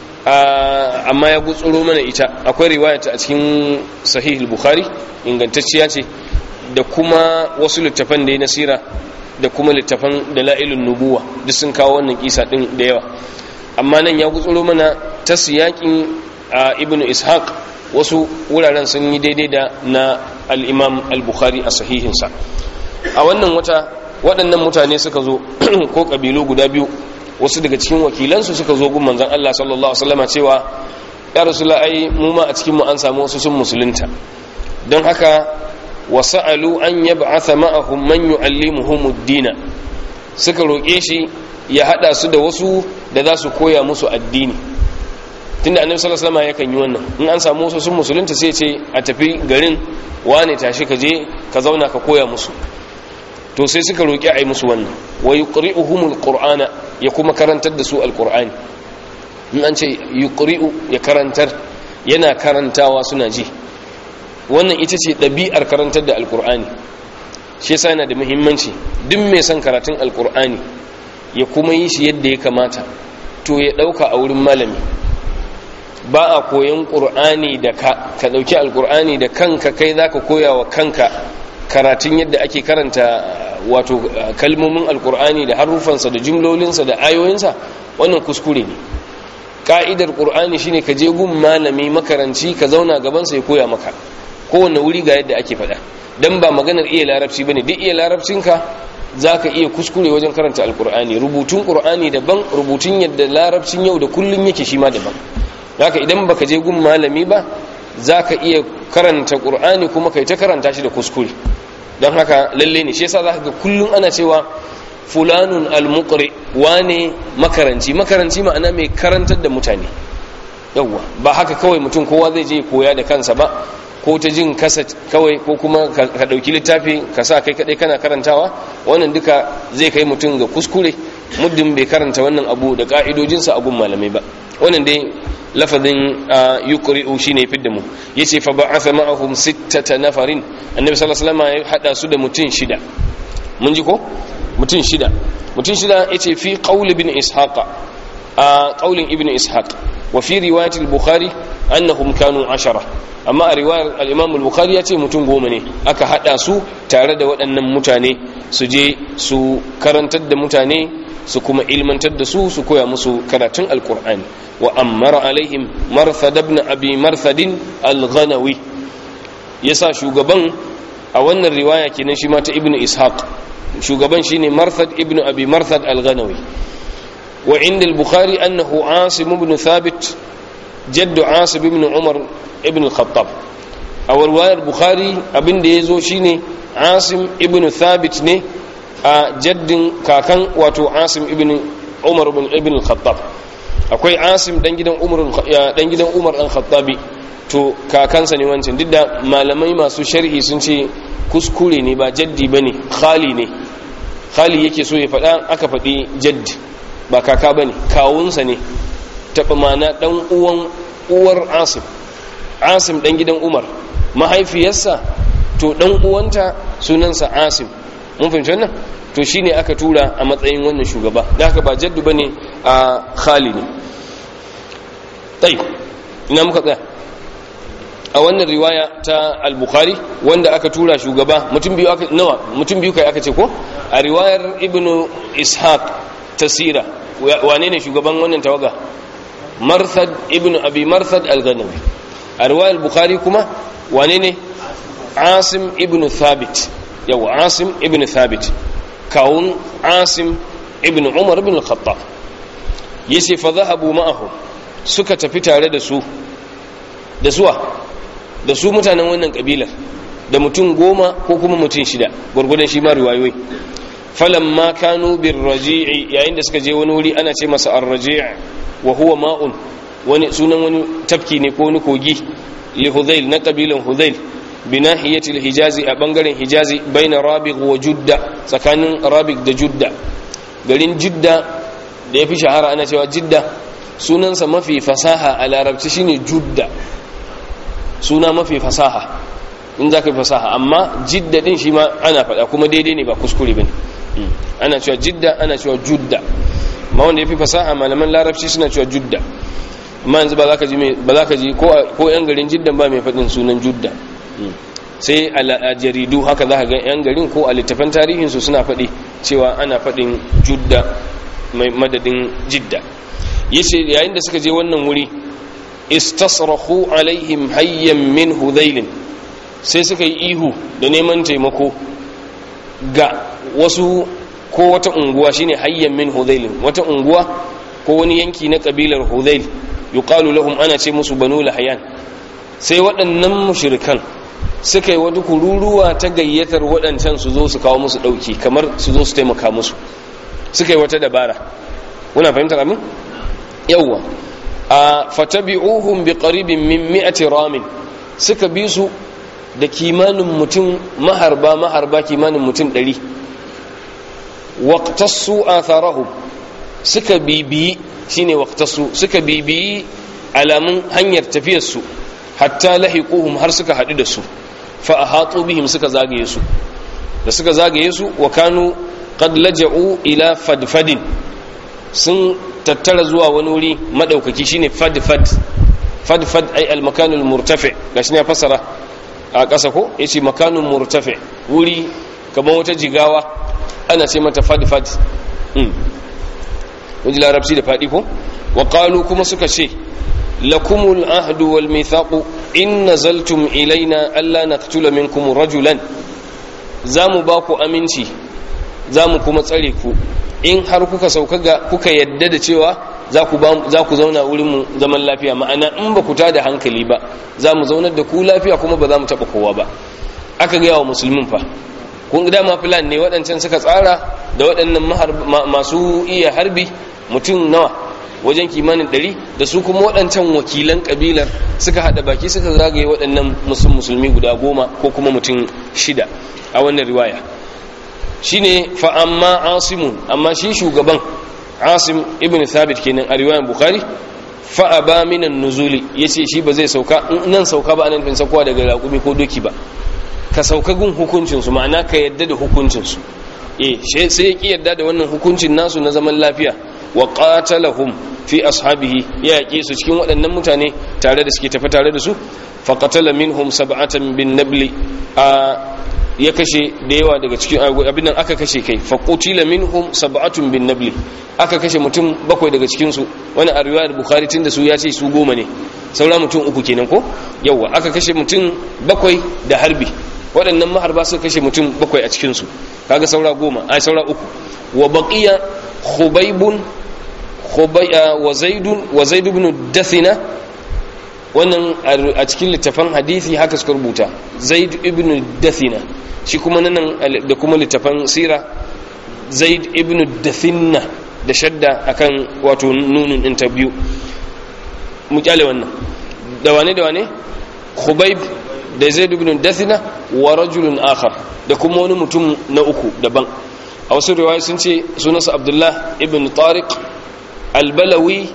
amma ya gutsuro mana ita akwai riwayata a cikin sahih al-bukhari ingantacciya ce da kuma wasu littafan da ya nasira da kuma littafan dala'ilun nubuwa duk sun kawo wannan kisa din da yawa amma nan ya gutsuro mana ta siyakin ibn ishaq wasu wuraren sun yi daidai da na al-imam al-bukhari a sahihinsa a wannan wata waɗannan mutane suka zo ko ƙabilu guda biyu wasu daga cikin wakilansu suka zo gun manzon Allah sallallahu alaihi wasallam cewa ya rasulullah ai mu ma a cikin mu an samu wasu sun musulunta don haka wasa'alu an yab'atha ma'ahum man yu'allimuhum ad-din suka roke shi ya hada su da wasu da za su koya musu addini tunda annabi sallallahu alaihi wasallam yakan yi wannan in an samu wasu sun musulunta sai ce a tafi garin wane tashi ka je ka zauna ka koya musu to sai suka roki a yi musu wannan wa yuqri'uhumul qur'ana ya kuma karantar da su alqur'ani in an ce yuqri'u ya karantar yana karantawa suna ji wannan ita ce ɗabi'ar karantar da alkur'ani shi yasa yana da muhimmanci duk mai son karatun alkur'ani ya kuma yi shi yadda ya kamata to ya ɗauka a wurin malami ba a koyon ƙur'ani da ka ka ɗauki alkur'ani da kanka kai za ka koya wa kanka karatun yadda ake karanta wato kalmomin alkur'ani da harufansa da jumlolinsa da ayoyinsa wannan kuskure ne ka'idar ƙur'ani shine ka je gun malami makaranci ka zauna gabansa ya koya maka kowane wuri ga yadda ake faɗa dan ba maganar iya larabci bane duk iya larabcinka zaka iya kuskure wajen karanta alkur'ani rubutun qur'ani daban rubutun yadda larabcin yau da kullun yake shi ma daban haka idan baka je gun malami ba zaka iya karanta qur'ani kuma kai ta karanta shi da kuskure don haka lalle ne shi yasa zaka ga kullun ana cewa fulanun almuqri wane makaranci makaranci ma'ana mai karantar da mutane yawwa ba haka kawai mutum kowa zai je koya da kansa ba ko ta jin kasa kawai ko kuma ka dauki littafi ka sa kai kadai kana karantawa wannan duka zai kai mutum ga kuskure muddin bai karanta wannan abu da ka'idojinsa a gun malamai ba wannan dai lafazin yuqri'u shine fidda mu yace fa ba'atha ma'ahum sittata nafarin annabi sallallahu alaihi wasallam ya hada su da mutum shida mun ji ko mutum shida mutum shida yace fi qaul ibn ishaqa a qaulin ibn ishaq wa fi riwayat al-bukhari annahum kanu ashara amma a riwayar al-imam al-bukhari yace mutum goma ne aka hada su tare da waɗannan mutane su je su karantar da mutane su kuma ilmantar da su su koya musu karatun alkur'ani wa ammara alaihim marthad ibn abi marthadin al-ghanawi yasa shugaban a wannan riwaya kenan shi ma ta ibnu ishaq shugaban shine marthad ibn abi marthad al-ghanawi wa inda al-bukhari annahu asim ibn thabit jaddu asim ibn umar ibn al-khattab a riwayar bukhari abinda yazo shine asim ibn thabit ne a jaddin kakan wato asim ibn umar ibn al-khattab akwai asim dan gidan umar dan gidan umar dan khattabi to kakansa ne wancan duk da malamai masu sharhi sun ce kuskure ne ba jaddi bane khali ne khali yake so ya faɗa aka faɗi jaddi ba kaka bane kawunsa ne taɓa mana dan uwan uwar asim asim dan gidan umar mahaifiyarsa to dan uwanta sunansa asim mun fahimci wannan to shine aka tura a matsayin wannan shugaba da haka ba jaddu bane a khali ne tayi ina muka tsaya a wannan riwaya ta al-bukhari wanda aka tura shugaba mutum biyu aka nawa mutum biyu kai aka ce ko a riwayar ibnu ishaq tasira wane ne shugaban wannan tawaga marthad ibnu abi marthad al-ghanawi a riwayar bukhari kuma wane ne asim ibnu thabit yawa asim ibnu thabit kawun asim ibn umar ibn al-khattab yace fa zahabu ma'ahu suka tafi tare da su da suwa da su mutanen wannan kabilar da mutum goma ko kuma mutum shida gurgudan shi ma riwayoyi falamma kanu birraji'i yayin da suka je wani wuri ana ce masa ar-raji' wa huwa ma'un wani sunan wani tafki ne ko wani kogi li hudhail na kabilan hudhail binahiyati al-hijazi a bangaren hijazi baina rabiq wa judda tsakanin rabiq da judda garin judda da yafi shahara ana cewa jidda sunansa mafi fasaha a larabci shine judda suna mafi fasaha in za ka yi fasaha amma jidda din shi ma ana faɗa kuma daidai ne ba kuskure bane ana cewa jidda ana cewa judda ma wanda yafi fasaha malaman larabci suna cewa judda amma yanzu ba za ka ji ba za ka ji ko yan garin jiddan ba mai faɗin sunan judda sai a jaridu haka za ka ga 'yan garin ko a littafan tarihinsu suna faɗi cewa ana faɗin judda mai madadin jidda yace yayin da suka je wannan wuri istasrahu alaihim hayyan min hudhailin sai suka yi ihu da neman taimako ga wasu ko wata unguwa shine hayyan min hudhailin wata unguwa ko wani yanki na kabilar hudhail yuqalu lahum ana ce musu banu lahyan sai waɗannan mushrikan suka yi wata kururuwa ta gayyatar waɗancan su zo su kawo musu ɗauki kamar su zo su taimaka musu suka yi wata dabara kuna fahimtar amin yawwa a fatabi'uhum bi qaribin min mi'ati ramin suka bi su da kimanin mutum maharba maharba kimanin mutum ɗari waqtassu atharahum suka bibiyi shine waqtassu suka bibiyi alamun hanyar tafiyar su hatta lahiquhum har suka hadu da su fa ahatu bihim suka zagaye su da suka zagaye su wa kanu qad laja'u ila fadfadin sun tattara zuwa wani wuri madaukaki shine fadfad fadfad ay al makanul murtafi gashi ne fasara a ƙasa ko yace makanun murtafi wuri kamar wata jigawa ana ce mata fadfad mm wani larabci da fadi ko wa qalu kuma suka ce lakumul ahdu wal mithaqu in nazaltum ilaina alla naqtula minkum rajulan zamu ba ku aminci zamu kuma tsare ku in har kuka sauka ga kuka yadda da cewa za ku za ku zauna wurin mu zaman lafiya ma'ana in ba ku tada hankali ba zamu zaunar da ku lafiya kuma ba za mu taba kowa ba aka ga yawa musulmin fa kun ga dama plan ne waɗancan suka tsara da waɗannan masu iya harbi mutum nawa wajen kimanin ɗari da su kuma waɗancan wakilan ƙabilar suka haɗa baki suka zagaye waɗannan musulmi guda goma ko kuma mutum shida a wannan riwaya shi ne fa'amma asimun amma shi shugaban asim ibn thabit kenan a riwayan bukari fa'aba minan nuzuli ya ce shi ba zai sauka nan sauka ba anan fin saukowa daga raƙumi ko doki ba ka sauka gun hukuncinsu ma'ana ka yadda da hukuncinsu eh sai ya ƙi yadda da wannan hukuncin nasu na zaman lafiya wa qatalahum fi ashabihi ya yake su cikin waɗannan mutane tare da suke tafi tare da su fa qatala minhum sab'atan bin nabli a ya kashe da yawa daga cikin abin nan aka kashe kai fa qutila minhum sab'atun bin nabli aka kashe mutum bakwai daga cikin su wani a riwayar bukhari tunda su ya ce su goma ne saura mutum uku kenan ko yawa aka kashe mutum bakwai da harbi waɗannan maharba suka kashe mutum bakwai a cikin su kaga saura goma ai saura uku wa baqiya khubaybun wa zaidun wa zaid ibn dathina wannan a cikin littafan hadisi haka suka rubuta zaid ibn dathina shi kuma nan da kuma littafan sira zaid ibn dathina da shadda akan wato nunun din ta biyu mu kyale wannan da wane da wane khubayb da zaid ibn dathina wa rajulun akhar da kuma wani mutum na uku daban a wasu riwaya sun ce sunansa abdullah ibn tariq albalawi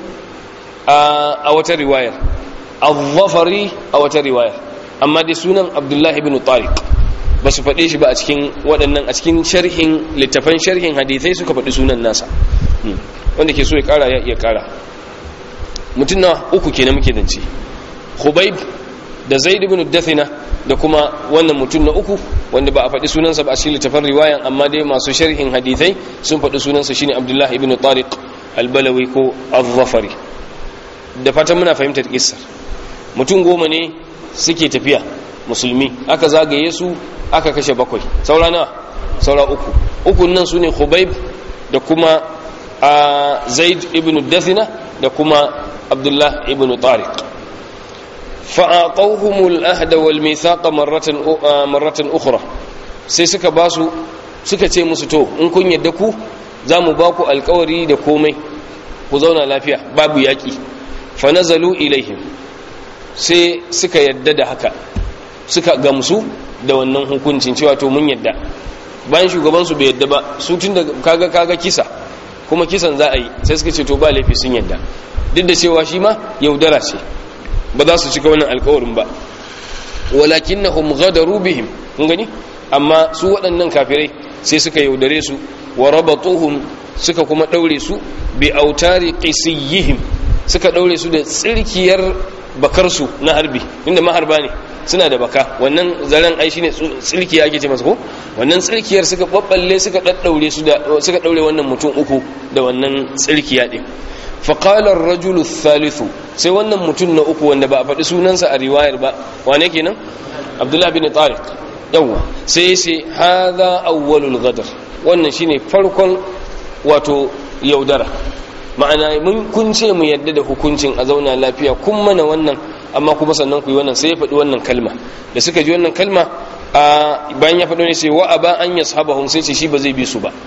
a wata riwayar al-zafari a wata riwayar amma dai sunan abdullah ibn tariq ba su faɗe shi ba a cikin waɗannan a cikin sharhin littafan sharhin hadithai suka faɗi sunan nasa wanda ke so ya ƙara ya iya ƙara mutum na uku kenan muke dance khubayb da zaid ibn dathina da kuma wannan mutum na uku wanda ba a faɗi sunansa ba a cikin littafan riwayan amma dai masu sharhin hadithai sun faɗi sunansa shine abdullah ibn tariq albalawi ko al-zafari da fatan muna fahimtar kissar mutum goma ne suke tafiya musulmi aka zagaye su aka kashe bakwai saura nawa saura uku ukun nan su ne khubayb da kuma a zaid ibn dathina da kuma abdullah ibn tariq fa'aqawhumul ahda wal mithaqa marratan marratan ukhra sai suka basu suka ce musu to in kun yadda ku za mu ba ku alkawari da komai ku zauna lafiya babu yaƙi fanazalu ilaihim sai suka yadda da haka suka gamsu da wannan hukuncin cewa to mun yadda bayan shugabansu bai yadda ba su tun da kaga kaga kisa kuma kisan za a yi sai suka ce to ba laifi sun yadda duk da cewa shi ma yaudara ce ba za su cika wannan alkawarin ba walakinnahum ghadaru bihim kun gani amma su waɗannan kafirai sai suka yaudare su wa rabatuhum suka kuma daure su bi autari qisiyihim suka daure su da tsirkiyar bakarsu na harbi inda maharba ne suna da baka wannan zaren ai shine tsirkiya ake ce masa ko wannan tsirkiyar suka babballe suka daddaure su da suka daure wannan mutum uku da wannan tsirkiya din fa qala ar-rajulu thalithu sai wannan mutum na uku wanda ba a faɗi sunansa a riwayar ba wane kenan abdullahi bin tariq yawa sai sai hadha awwalul ghadar wannan shine farkon wato yaudara ma'ana mun kun ce mu yadda da hukuncin a zauna lafiya kun mana wannan amma kuma sannan ku yi wannan sai ya faɗi wannan kalma da suka ji wannan kalma a bayan ya faɗo ne sai wa aba an yashabahum sai ce shi ba zai bi su ba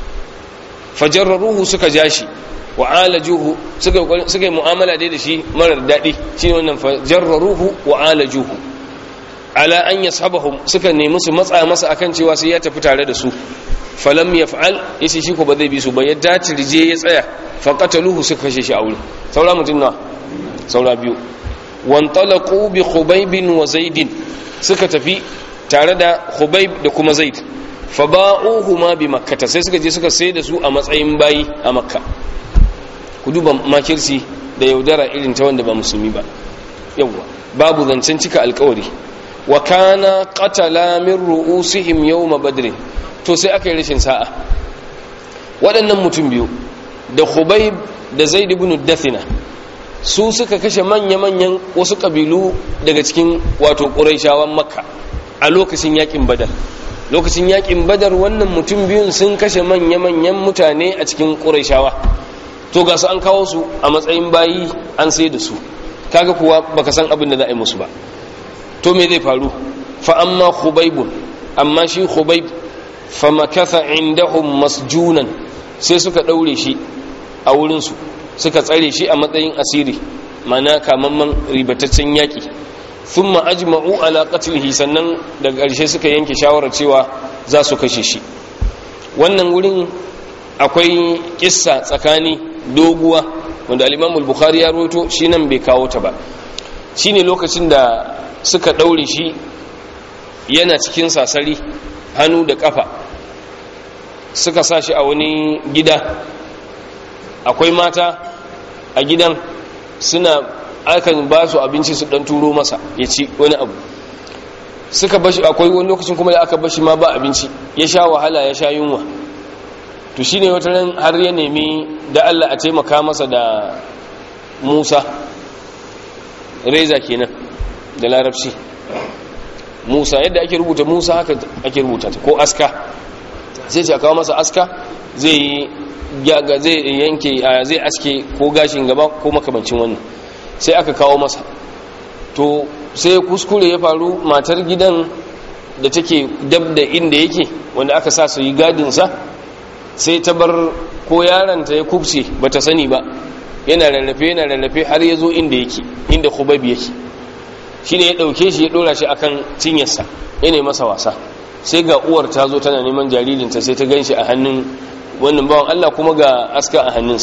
fajarruhu suka ja shi wa alajuhu suka suka yi mu'amala dai da shi marar daɗi shine wannan fajarruhu wa alajuhu ala an yashabahum suka nemi su matsa masa akan cewa sai ya tafi tare da su falam yaf'al yace shi ko ba zai bi su ba ya dace rije ya tsaya fa qataluhu suka kashe shi a wurin saura mutum na saura biyu wantalaqu bi khubayb wa zaid suka tafi tare da khubayb da kuma zaid fa ba'uhuma bi makkah sai suka je suka sai da su a matsayin bayi a makka ku duba makirsi da yaudara irin ta wanda ba musulmi ba yawwa babu zancen cika alkawari wa kana qatala min ru'usihim yawma badr to sai aka yi rashin sa'a waɗannan mutum biyu da khubayb da zaid ibn dathina su suka kashe manya-manyan wasu kabilu daga cikin wato quraishawan makka a lokacin yakin badar lokacin yakin badar wannan mutum biyun sun kashe manya-manyan mutane a cikin quraishawa to ga su an kawo su a matsayin bayi an sai da su kaga kuwa baka san abin da za a yi musu ba to me zai faru fa amma khubaybun amma shi khubayb fa makatha indahum masjunan sai suka daure shi a wurin su suka tsare shi a matsayin asiri mana kamamman ribataccen yaki thumma ajma'u ala qatlihi sannan daga ƙarshe suka yanke shawarar cewa za su kashe shi wannan wurin akwai kissa tsakani doguwa wanda al-Imam al-Bukhari ya rawaito shi nan bai kawo ta ba shine lokacin da suka daure shi yana cikin sasari hannu da kafa suka sa shi a wani gida akwai mata a gidan suna akan ba su abinci su dan turo masa ya ci wani abu suka bashi akwai wani lokacin kuma da aka bashi ma ba abinci ya sha wahala ya sha yunwa to shine wata ran har ya nemi da Allah a taimaka masa da Musa reza kenan da larabci Musa yadda ake rubuta Musa haka ake rubuta ta ko aska sai ce a kawo masa aska zai zai yanke zai aske ko gashin gaba ko makamancin wannan sai aka kawo masa to sai kuskure ya faru matar gidan da take dab da inda yake wanda aka sa su yi gadinsa sai ta bar ko yaranta ya kubce bata sani ba yana rarrafe yana rarrafe har ya zo inda yake inda khubabi yake shine ya dauke shi ya dora shi akan cinyarsa yana masa wasa sai ga uwar ta zo tana neman jaririnta sai ta ganshi a hannun wannan bawan Allah kuma ga aska a hannunsa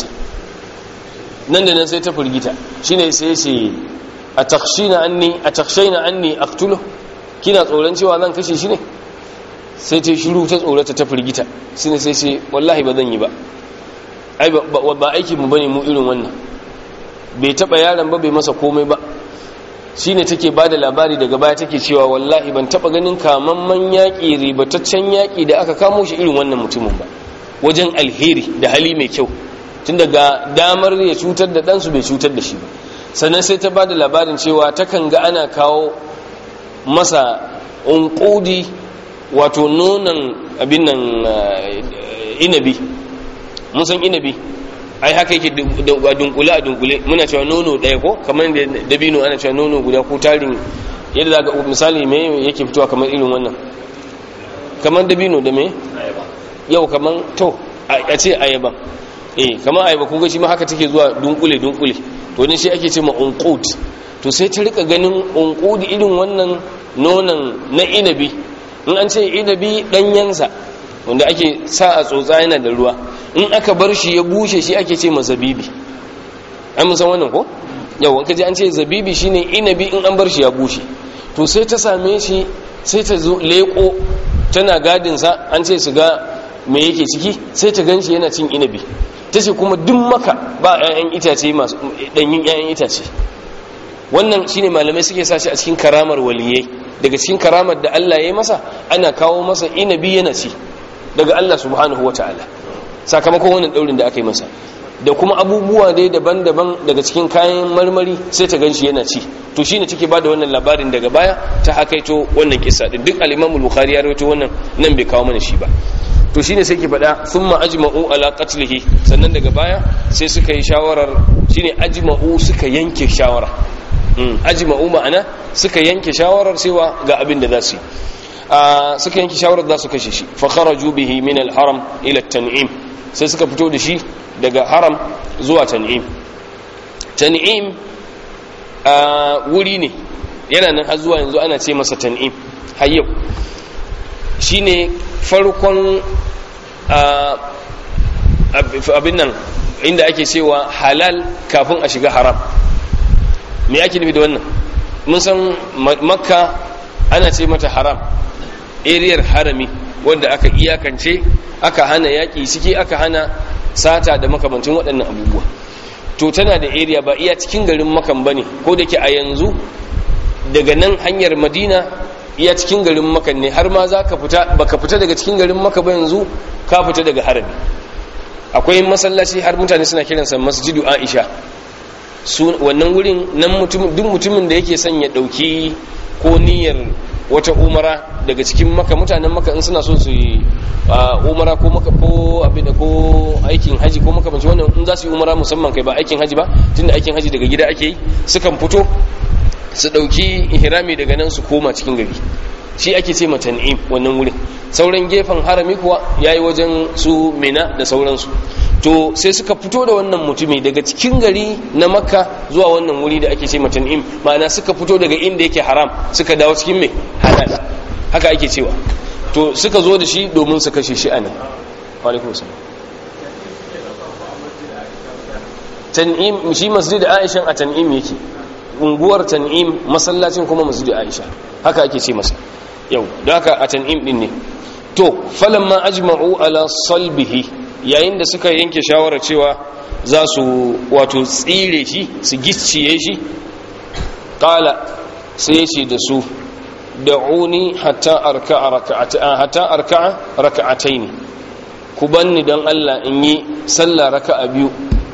nan da nan sai ta firgita shine sai ce a takshina anni a takshaina anni aqtulu kina tsoron cewa zan kashe shi ne sai ta shiru ta tsorata ta firgita shine sai ce wallahi ba zan yi ba ai ba aiki mu bane mu irin wannan bai taba yaron ba bai masa komai ba shine take bada labari daga baya take cewa wallahi ban taba ganin kamamman yaƙi ribataccen yaƙi da aka kamo shi irin wannan mutumin ba wajen alheri da hali mai kyau tun daga damar ya cutar da ɗansu bai cutar da shi ba sannan sai ta bada labarin cewa takan ga ana kawo masa unƙudi wato nonon abin nan inabi mun san inabi ai haka yake a dunkule a dunkule muna cewa nono ɗaya ko kamar da dabino ana cewa nono guda ko tarin yadda za ga misali me yake fitowa kamar irin wannan kamar dabino da me yau kamar to a ce ayaba eh kamar ayaba kun ga shi ma haka take zuwa dunkule dunkule to ne shi ake ce ma unqud to sai ta rika ganin unqud irin wannan nonon na inabi in an ce inabi danyensa wanda ake sa a tsotsa yana da ruwa in aka bar shi ya bushe shi ake ce ma zabibi an san wannan ko yau kaji an ce zabibi shine inabi in an bar shi ya bushe to sai ta same shi sai ta zo leko tana gadin sa an ce su ga me yake ciki sai ta ganshi yana cin inabi ta ce kuma duk maka ba 'ya'yan itace masu ɗanyin 'ya'yan itace wannan shine malamai suke sa shi a cikin karamar waliyai daga cikin karamar da Allah ya yi masa ana kawo masa inabi yana ci daga Allah subhanahu wa ta'ala sakamakon wannan daurin da aka yi masa da kuma abubuwa dai daban-daban daga cikin kayan marmari sai ta ganshi yana ci to shine take bada wannan labarin daga baya ta hakaito wannan kissa din duk al-Imam al-Bukhari ya rawaito wannan nan bai kawo mana shi ba to shine sai ke faɗa thumma ajma'u ala qatlihi sannan daga baya sai suka yi shawarar shine ajma'u suka yanke shawara ajma'u ma'ana suka yanke shawarar cewa ga abin da za su yi suka yanke shawarar za su kashe shi fa kharaju bihi min al-haram ila at-tan'im sai suka fito da shi daga haram zuwa tan'im tan'im wuri ne yana nan har zuwa yanzu ana ce masa tan'im har yau shine farkon abin nan inda ake cewa halal kafin a shiga haram me ake nufi da wannan mun san makka ana ce mata haram ariyar harami wanda aka iyakance aka hana yaƙi ciki aka hana sata da makamancin waɗannan abubuwa to tana da area ba iya cikin garin makan bane ko da ke a yanzu daga nan hanyar madina iya cikin garin makan ne har ma za ka fita baka fita daga cikin garin maka ba yanzu ka fita daga harami akwai masallaci har mutane suna kiransa masjidu aisha su wannan wurin nan mutum duk mutumin da yake son ya dauki ko niyyar wata umara daga cikin maka mutanen maka in suna so su yi umara ko maka ko abin da ko aikin haji ko makamanci wannan in za su yi umara musamman kai ba aikin haji ba tunda aikin haji daga gida ake yi sukan fito su dauki ihrami daga nan su koma cikin gari shi ake ce matan'im wannan wurin sauran gefen harami kuwa yayi wajen su mina da sauransu to sai suka fito da wannan mutumi daga cikin gari na makka zuwa wannan wuri da ake ce matan'im ma'ana suka fito daga inda yake haram suka dawo cikin mai halal haka ake cewa to suka zo da shi domin su kashe shi anan alaikum salam tan'im shi masjid aisha a tan'im yake unguwar tan'im masallacin kuma masjid aisha haka ake ce masa yau da haka a tan'im din ne to falamma ajma'u ala salbihi yayin da suka yanke shawarar cewa za su wato tsire shi su gicciye shi qala sai ce da su da'uni hatta arka'a raka'ata hatta arka'a raka'ataini ku banni dan Allah in yi sallah raka'a biyu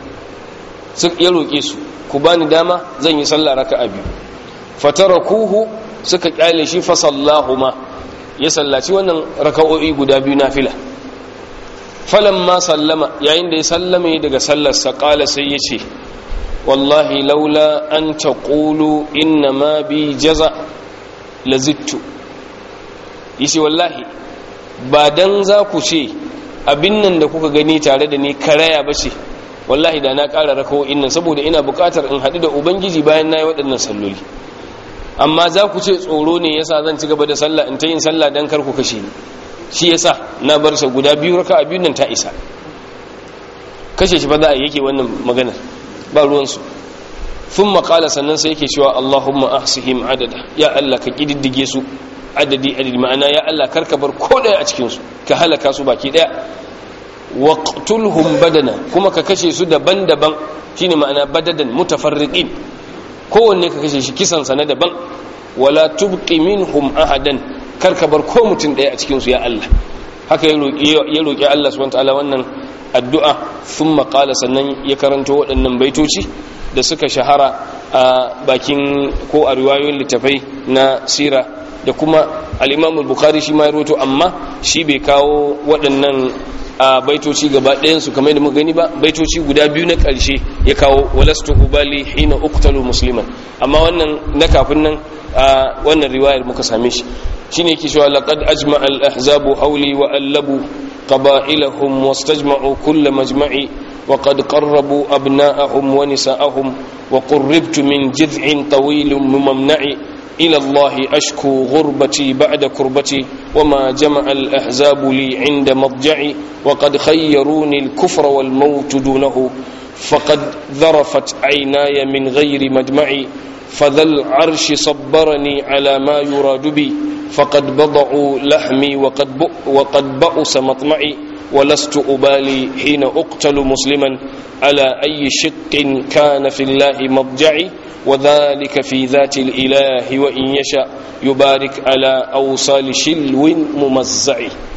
su ya roke su ku bani dama zan yi sallah raka'a biyu fatarakuhu suka kyale shi fa sallahuma ya sallaci wannan raka'o'i guda biyu nafila falamma sallama yayin da ya sallame daga sallarsa qala sai ya ce wallahi laula an taqulu inna ma bi jaza lazittu yace wallahi ba dan za ku ce abin nan da kuka gani tare da ni karaya ba ce wallahi da na ƙara rakawo'in nan saboda ina buƙatar in haɗu da ubangiji bayan na yi waɗannan salloli amma za ku ce tsoro ne yasa zan ci gaba da sallah in ta yin sallah dan kar ku kashe ni shi yasa na bar sa guda biyu raka a biyun nan ta isa kashe shi ba za a yake wannan maganar ba ruwansu sun makala sannan sai yake cewa allahumma ahsihim adada ya allah ka kididdige su adadi adadi ma'ana ya allah karka bar ko daya a cikinsu ka halaka su baki daya waqtulhum badana kuma ka kashe su daban-daban shine ma'ana badadan mutafarriqin kowanne ka kashe shi kisan sa na daban wala tubqi minhum ahadan karka bar ko mutum daya a cikin su ya Allah haka ya roki ya roki Allah subhanahu wataala wannan addu'a thumma qala sannan ya karanto waɗannan baitoci da suka shahara a bakin ko a riwayoyin littafai na sira da kuma al-Imam al-Bukhari shi ma ya rawaito amma shi bai kawo waɗannan a baitoci gaba ɗayansu kamar da muka gani ba baitoci guda biyu na ƙarshe ya kawo walastu ubali hina uqtalu musliman amma wannan na kafin nan a wannan riwayar muka same shi shine yake cewa laqad ajma al ahzabu hawli wa allabu qaba'ilahum wastajma'u kull majma'i wa qad qarrabu abna'ahum wa nisa'ahum wa qurribtu min jid'in tawilin mumamna'i إلى الله أشكو غربتي بعد كربتي وما جمع الأحزاب لي عند مضجعي وقد خيروني الكفر والموت دونه فقد ذرفت عيناي من غير مجمعي فذا العرش صبرني على ما يراد بي فقد بضعوا لحمي وقد, وقد بأس مطمعي ولست أبالي حين أقتل مسلما على أي شق كان في الله مضجعي وذلك في ذات الإله وإن يشاء يبارك على أوصال شلو ممزع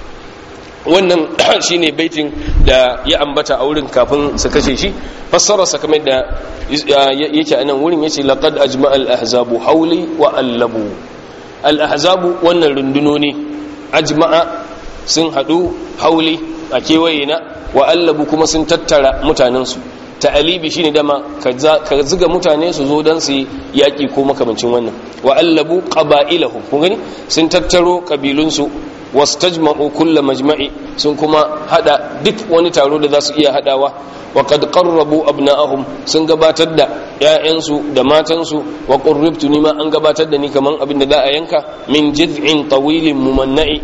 wannan shine baitin da ya ambata a wurin kafin su kashe shi fassararsa kamar da yake a nan wurin yace laqad ajma al ahzabu hawli wa allabu al ahzabu wannan rundunoni ajma'a sun hadu hauli a kewaye na wa allabu kuma sun tattara mutanensu ta'alibi shine dama ka ziga mutane su zo dan su yaki ko makamancin wannan wa allabu qaba'ilahum kun gani sun tattaro kabilunsu wastajma'u kull majma'i sun kuma hada duk wani taro da za su iya hadawa wa qad qarrabu abna'ahum sun gabatar da ƴaƴansu da matansu wa qurribtu nima an gabatar da ni kaman abin da za a yanka min jiz'in tawilin mumanna'i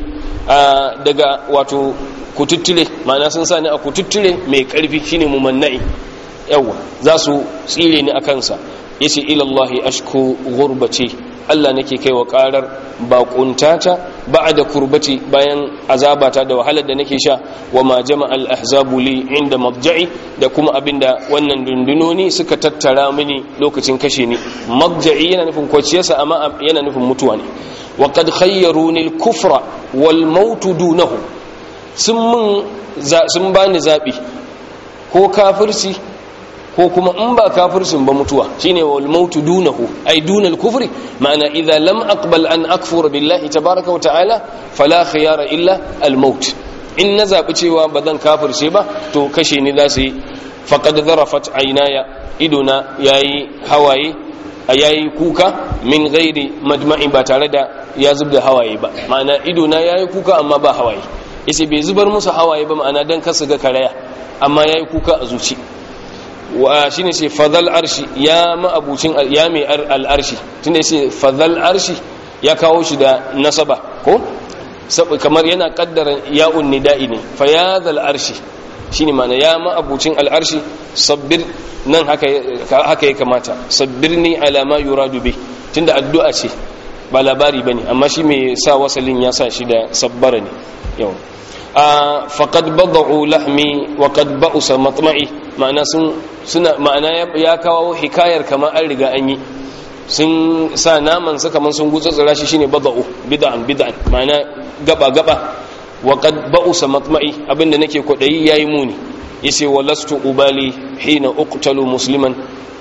daga wato kututture ma'ana sun sa ni a kututture mai karfi shine mumanna'i yawa za su tsire ni a kansa yace ila Allah ashku gurbati Allah nake kai wa karar baƙuntata ba'da kurbati bayan azabata da wahalar da nake sha wa ma jama'a al-ahzabu li inda madja'i da kuma abinda wannan dundunoni suka tattara mini lokacin kashe ni madja'i yana nufin kwaciyarsa amma yana nufin mutuwa ne wa qad khayyaruni al-kufra wal maut dunahu sun mun sun bani zabi ko kafirci ko kuma in ba kafircin ba mutuwa shine wal mautu dunahu ay dunal kufri ma'ana idza lam aqbal an akfura billahi tabaaraka wa ta'ala fala khiyara illa al maut in na zabi cewa ba zan kafirce ba to kashe ni za su yi faqad zarafat aynaya iduna yayi hawaye a yayi kuka min ghairi madma'i ba tare da ya zubda hawaye ba ma'ana idona yayi kuka amma ba hawaye yace bai zubar musu hawaye ba ma'ana dan kasu ga karaya amma yayi kuka a zuci wa shine ce fadal arshi ya ma'abucin ya mai al'arshi tunda yace fadal arshi ya kawo shi da nasaba ko kamar yana kaddara ya'un nida'i ne fa ya zal arshi shine ma'ana ya ma'abucin al'arshi sabbir nan haka haka ya kamata sabbirni ala ma yuradu bi tunda addu'a ce ba labari bane amma shi mai sa wasalin ya sa shi da sabbara ne yau a faqad bada'u lahmi wa qad ba'usa matma'i ma'ana sun suna ma'ana ya kawo hikayar kamar an riga an yi sun sa naman sa kamar sun gutsutsura shi shine bada'u bid'an bid'an ma'ana gaba gaba wa qad ba'usa matma'i abinda nake kwadayi yayi muni yace walastu ubali hina uqtalu musliman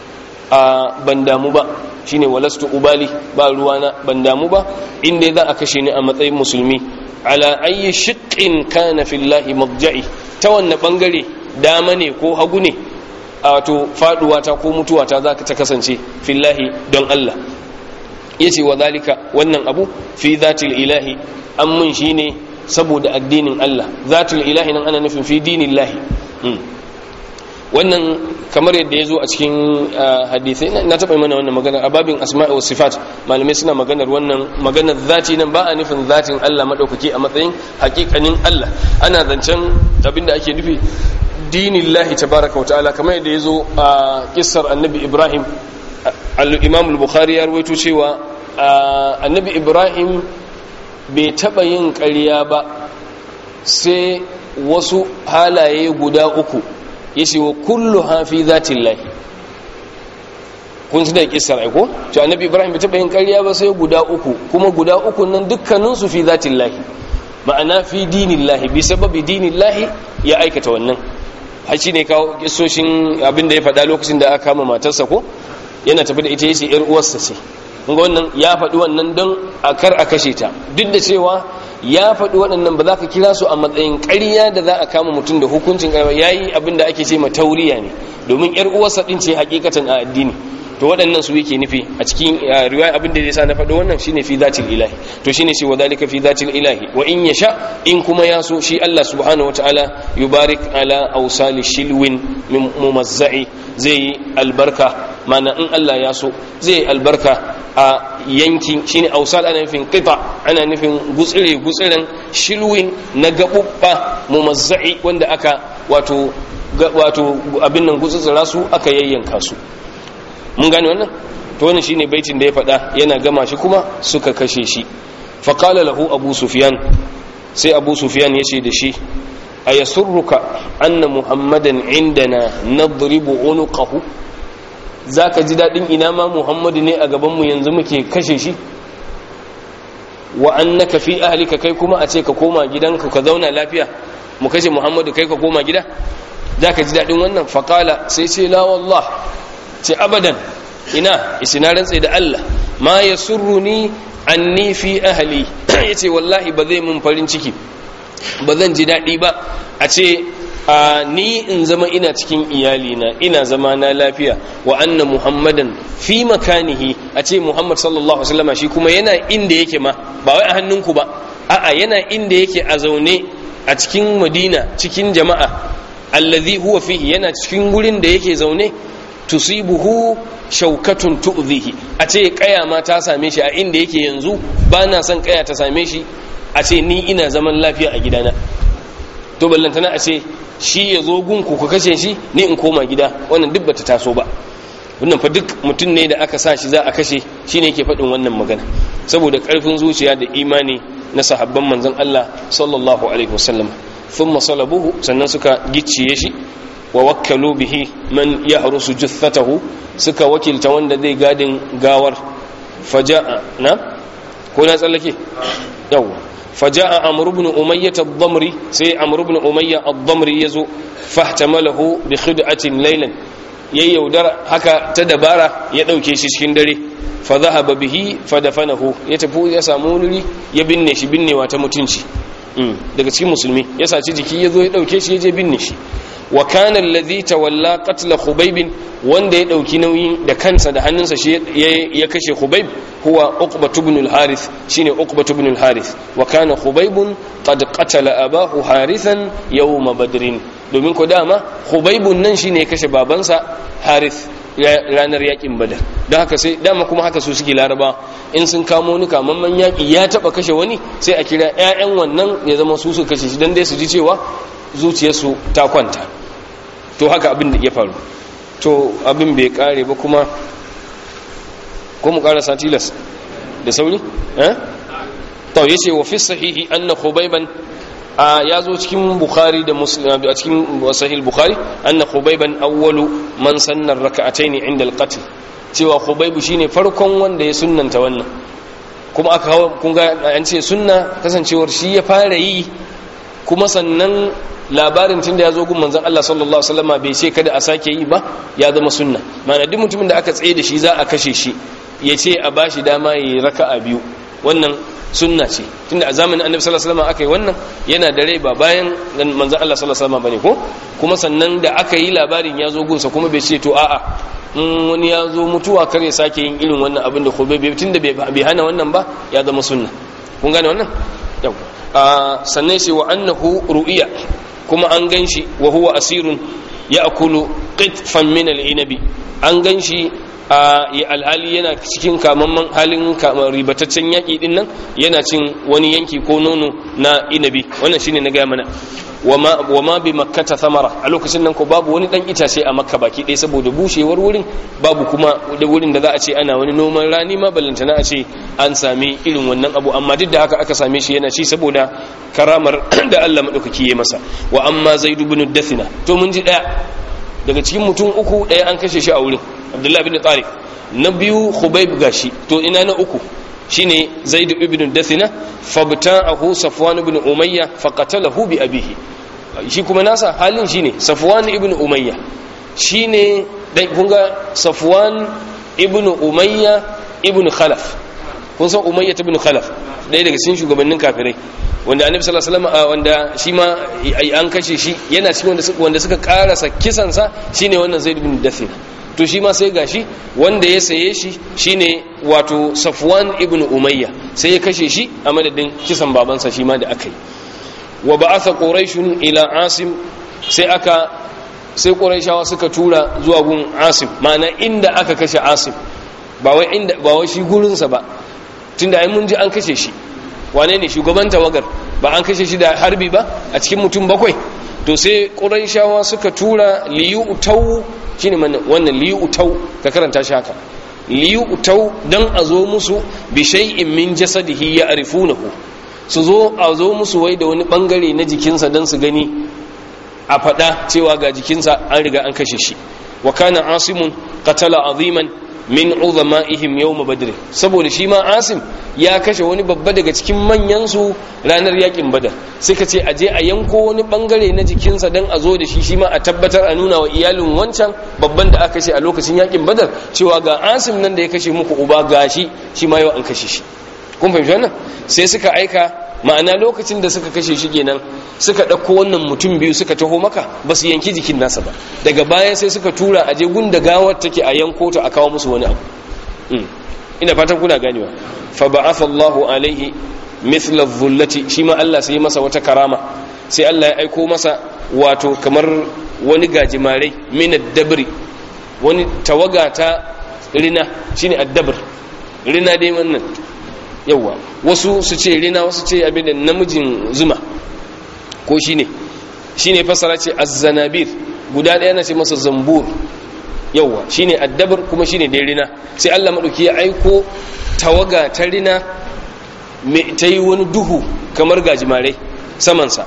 a ban damu ba shine walastu ubali ba ruwana ban damu ba inda za a kashe ni a matsayin musulmi ala ayi shiqqin kana fillahi madja'i ta wanne bangare dama ne ko hagu ne a wato faduwa ta ko mutuwa ta zaka ta kasance fillahi don Allah yace wa zalika wannan abu fi zatil ilahi an mun shine saboda addinin Allah zatul ilahi nan ana nufin fi dinillahi wannan kamar yadda ya zo a cikin hadisai na taɓa mana wannan magana a babin asma'i wa sifat malamai suna maganar wannan maganar zati nan ba a nufin zatin Allah maɗaukaki a matsayin hakikanin Allah ana zancen abinda ake nufi dinin lahi tabaraka wa ta'ala kamar yadda ya zo a kissar annabi ibrahim al-imam al-bukhari ya rawaito cewa annabi ibrahim bai taɓa yin ƙarya ba sai wasu halaye guda uku yace wa kullu hafi zatin lahi kun su da kissar aiko to annabi ibrahim bai taba yin ƙarya ba sai guda uku kuma guda uku nan dukkanin su fi zatin lahi ma'ana fi dinin lahi bi sababi dinin lahi ya aikata wannan haci ne kawo kissoshin abin da ya faɗa lokacin da aka kama matarsa ko yana tafi da ita yace yar uwarsa ce kun ga wannan ya faɗi wannan don a kar a kashe ta duk da cewa ya faɗi waɗannan ba za ka kira su a matsayin ƙarya da za a kama mutum da hukuncin ƙarya ya yi abin da ake ce ma tauriya ne domin ‘yar uwarsa ɗin ce hakikatan a addini to waɗannan su yake nufi a cikin riwaya abin da zai sa na faɗi wannan shine fi zatil ilahi to shine shi wa zalika fi zatil ilahi wa in yasha in kuma ya so shi Allah subhanahu wataala yubarik ala awsali shilwin mumazza'i zai yi albarka mana in Allah ya so zai yi albarka a yankin shine ausal ana nufin qita ana nufin gutsire gutsiren shilwin na gabubba mumazza'i wanda aka wato wato abin nan gutsutsura su aka yayyanka su mun gane wannan to wannan shine baitin da ya faɗa yana gama shi kuma suka kashe shi fa qala lahu abu sufyan sai abu sufyan yace da shi ayasurruka anna muhammadan indana nadribu unuqahu za ka ji daɗin ina ma muhammadu ne a gabanmu yanzu muke kashe shi wa annaka fi ahlika kai kuma a ce ka koma gidanka ka zauna lafiya mu kashe muhammadu kai ka koma gida za ka ji daɗin wannan faƙala sai ce la wallah ce abadan ina isina rantse da Allah ma ya surruni anni fi ahli ya ce wallahi ba zai mun farin ciki ba zan ji daɗi ba a ce a ni in zama ina cikin iyalina ina zama na lafiya wa anna muhammadan fi makanihi a ce muhammad sallallahu alaihi wasallam shi kuma yana inda yake ma ba wai a hannunku ba a'a yana inda yake a zaune a cikin madina cikin jama'a allazi huwa fihi yana cikin gurin da yake zaune tusibuhu shaukatun tu'zihi a ce kaya ma ta same shi a inda yake yanzu ba na son kaya ta same shi a ce ni ina zaman lafiya a gidana to ballantana a ce shi ya zo gunku ku kashe shi ni in koma gida wannan duk bata taso ba wannan fa duk mutum ne da aka sa shi za a kashe shine yake faɗin wannan magana saboda ƙarfin zuciya da imani na sahabban manzon Allah sallallahu alaihi wasallam thumma salabuhu sannan suka gicciye shi wa wakkalu bihi man yahrusu juthatahu suka wakilta wanda zai gadin gawar faja'a na ko na tsallake yawa faja'a amr ibn umayyah ad-damri sai amr ibn umayyah ad-damri yazo fahtamalahu bi khid'atin laylan yayi yaudar haka ta dabara ya dauke shi cikin dare fa dhahaba bihi fa dafanahu ya tafi ya samu wuri ya binne shi binnewa ta mutunci daga cikin musulmi ya saci jiki ya zo ya dauke shi ya je binne shi wa kana alladhi tawalla qatl khubayb wanda ya dauki nauyin da kansa da hannunsa shi ya kashe khubayb huwa uqba ibn al-harith shine uqba ibn al-harith wa kana khubayb qad qatala abahu harithan yawm badrin domin ko dama khubayb nan shine ya kashe babansa harith ranar yakin badar don haka sai dama kuma haka su suke laraba in sun kamo ni kamamman yaki ya taba kashe wani sai a kira 'ya'yan wannan ya zama su su kashe shi don dai su ji cewa zuciyarsu ta kwanta to haka abin da ya faru to abin bai kare ba kuma ko mu karasa tilas da sauri eh to yace wa fi sahihi anna khubayban ya zo cikin bukhari da muslim a cikin sahih bukhari anna khubayban awwalu man sanna rak'atayn inda al-qatl cewa khubaybu shine farkon wanda ya sunnanta wannan kuma aka hawa kun ga an ce sunna kasancewar shi ya fara yi kuma sannan labarin tun da ya zo gun manzon Allah sallallahu alaihi wasallam bai ce kada a sake yi ba ya zama sunna ma'ana duk mutumin da aka tsaye da shi za a kashe shi ya ce a bashi dama yi raka'a biyu wannan sunna ce tunda a zamanin annabi sallallahu alaihi wasallam aka yi wannan yana da rai ba bayan manzon Allah sallallahu alaihi wasallam bane ko kuma sannan da aka yi labarin ya zo gunsa kuma bai ce to a'a in wani ya zo mutuwa kar ya sake yin irin wannan abin da khobe bai tunda bai hana wannan ba ya zama sunna kun gane wannan yau sannan sai wa annahu ru'iya kuma an ganshi wa huwa asirun ya'kulu qitfan min al-inabi an ganshi a alhali yana cikin kamamman halin ribataccen yaƙi din nan yana cin wani yanki ko nono na inabi wannan shine na gaya mana wa ma bi makkata samara a lokacin nan ko babu wani dan itace a makka baki ɗaya saboda bushewar wurin babu kuma da wurin da za a ce ana wani noman rani ma ballantana a ce an sami irin wannan abu amma duk da haka aka same shi yana ci saboda karamar da Allah madaukaki ya masa wa amma zaid ibn dathina to mun ji daya daga cikin mutum uku daya an kashe shi a wurin abdullahi bin tariq na biyu khubayb gashi to ina na uku shine zaid ibn dathina fabta'ahu safwan ibn umayya faqatalahu bi abihi shi kuma nasa halin shine safwan ibn umayya shine dan kun ga safwan ibn umayya ibn khalaf kun san umayya ibn khalaf ɗaya daga cikin shugabannin kafirai wanda annabi sallallahu alaihi wasallam wanda shi ma an kashe shi yana cikin wanda wanda suka karasa kisansa shine wannan zaid ibn dathina to shi ma sai gashi wanda ya saye shi shine wato safwan ibn umayya sai ya kashe shi a madadin kisan babansa shi ma da aka yi wa ba'atha quraishun ila asim sai aka sai quraishawa suka tura zuwa gun asim ma'ana inda aka kashe asim ba wai inda ba wai shi gurin sa ba tunda ai mun ji an kashe shi wane ne shugaban tawagar ba an kashe shi da harbi ba a cikin mutum bakwai to sai quraishawa suka tura liyu tau shine wannan liyutau ka karanta shi haka liyutau dan a zo musu bi shay'in min jasadihi ya'rifunahu su zo a zo musu wai da wani bangare na jikinsa dan su gani a fada cewa ga jikinsa an riga an kashe shi wa kana asimun qatala aziman min uzama'ihim yawm badr saboda shi ma asim ya kashe wani babba daga cikin manyan su ranar yakin badar suka ce aje a yanko wani bangare na jikinsa dan a zo da shi shi ma a tabbatar a nuna wa iyalin wancan babban da aka kashe a lokacin yakin badar cewa ga asim nan da ya kashe muku uba gashi shi ma yau an kashe shi kun fahimci wannan sai suka aika ma'ana lokacin da suka kashe shi kenan suka ɗauko wannan mutum biyu suka taho maka ba su yanki jikin nasa ba daga baya sai suka tura a je gunda gawar take a yanko ta a kawo musu wani abu ina fatan kuna ganewa fa ba'atha Allahu alaihi mithla dhullati shi ma Allah sai masa wata karama sai Allah ya aiko masa wato kamar wani gajimare min ad-dabri wani tawaga ta rina shine ad-dabr rina dai wannan yawa wasu su ce rina wasu ce abin da namijin zuma ko shine shine fasara ce az-zanabir guda ɗaya na ce masa zambur yawwa shine addabar kuma shine dai rina sai Allah madauki ya aiko tawaga ta rina ta yi wani duhu kamar gajimare samansa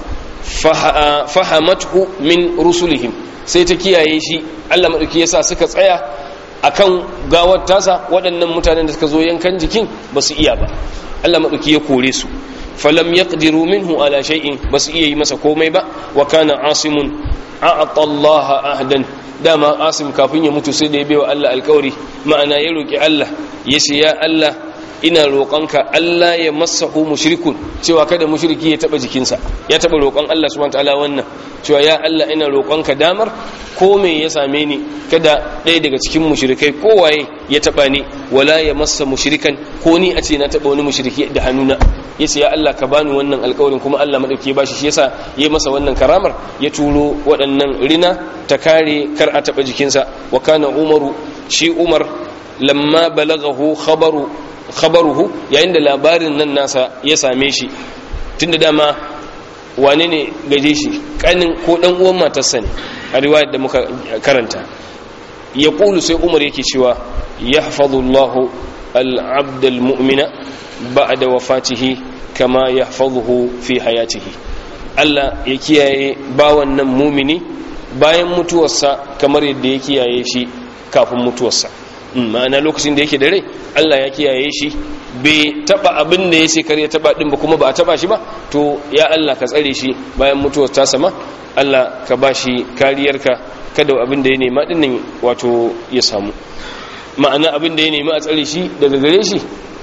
fahamathu min rusulihim sai ta kiyaye shi Allah madauki yasa suka tsaya akan gawar tasa waɗannan mutanen da suka zo yankan jikin ba su iya ba Allah madauki ya kore su falam yaqdiru minhu ala shay'in ba su iya yi masa komai ba wa kana asimun a'ata Allah ahdan dama asim kafin ya mutu sai da ya baiwa Allah alƙawari ma'ana ya roki Allah ya ce ya Allah ina roƙonka Allah ya masahu mushrikun cewa kada mushriki ya taba jikinsa ya taba roƙon Allah subhanahu wataala wannan cewa ya Allah ina roƙonka damar ko me ya same ni kada ɗaya daga cikin mushrikai kowaye ya taba ni wala ya massa mushrikan ko ni a ce na taba wani mushriki da hannuna yace ya Allah ka bani wannan alƙawarin kuma Allah madauki ya bashi shi yasa ya masa wannan karamar ya turo waɗannan rina ta kare kar a taba jikinsa wa kana umaru shi umar lamma balagahu khabaru khabaruhu yayin da labarin nan nasa ya same shi tunda dama wane ne gaje shi kanin ko dan uwan matarsa ne a riwayar da muka karanta ya kulu sai umar yake cewa yahfazu Allahu al-abd al-mu'mina ba'da wafatihi kama yahfazuhu fi hayatihi Allah ya kiyaye bawan nan mumini bayan mutuwarsa kamar yadda ya kiyaye shi kafin mutuwarsa ma'ana lokacin da yake da rai Allah ya kiyaye shi bai taba abin da ya shekar ya taba din ba kuma ba a taba shi ba to ya Allah ka tsare shi bayan mutuwar ta sama Allah ka ba shi kariyarka kada abin da ya nema din nan wato ya samu ma'ana abin da ya nema a tsare shi daga gare shi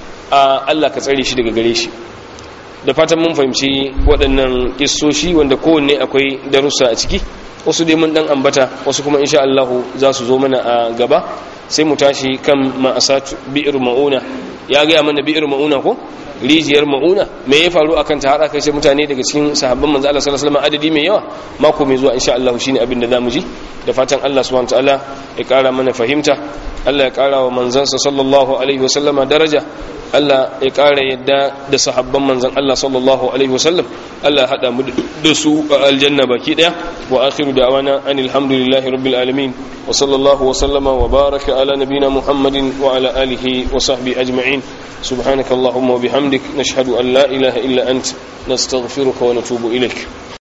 a Allah ka tsare shi daga gare shi da fatan mun fahimci waɗannan kissoshi wanda kowanne akwai darussa a ciki wasu dai mun dan ambata wasu kuma insha Allah za su zo mana a gaba sai mu tashi kan ma'asat bi'ir ma'una ya ga mana bi'ir ma'una ko rijiyar ma'una me ya faru akan ta har aka ce mutane daga cikin sahabban manzo Allah sallallahu alaihi wasallam adadi mai yawa mako mai zuwa insha Allah shine abin da zamu ji da fatan Allah subhanahu wataala ya kara mana fahimta Allah ya kara wa manzansa sallallahu alaihi wasallama daraja Allah ya kara yadda da sahabban manzan Allah sallallahu alaihi wasallam Allah hada mu da su a aljanna baki daya wa akhiru da'wana anil hamdulillahi rabbil alamin wa sallallahu wa sallama wa baraka ala nabina muhammadin wa ala alihi wa sahbihi ajma'in subhanakallahumma wa bihamdik nashhadu an la ilaha illa ant nastaghfiruka wa natubu ilaik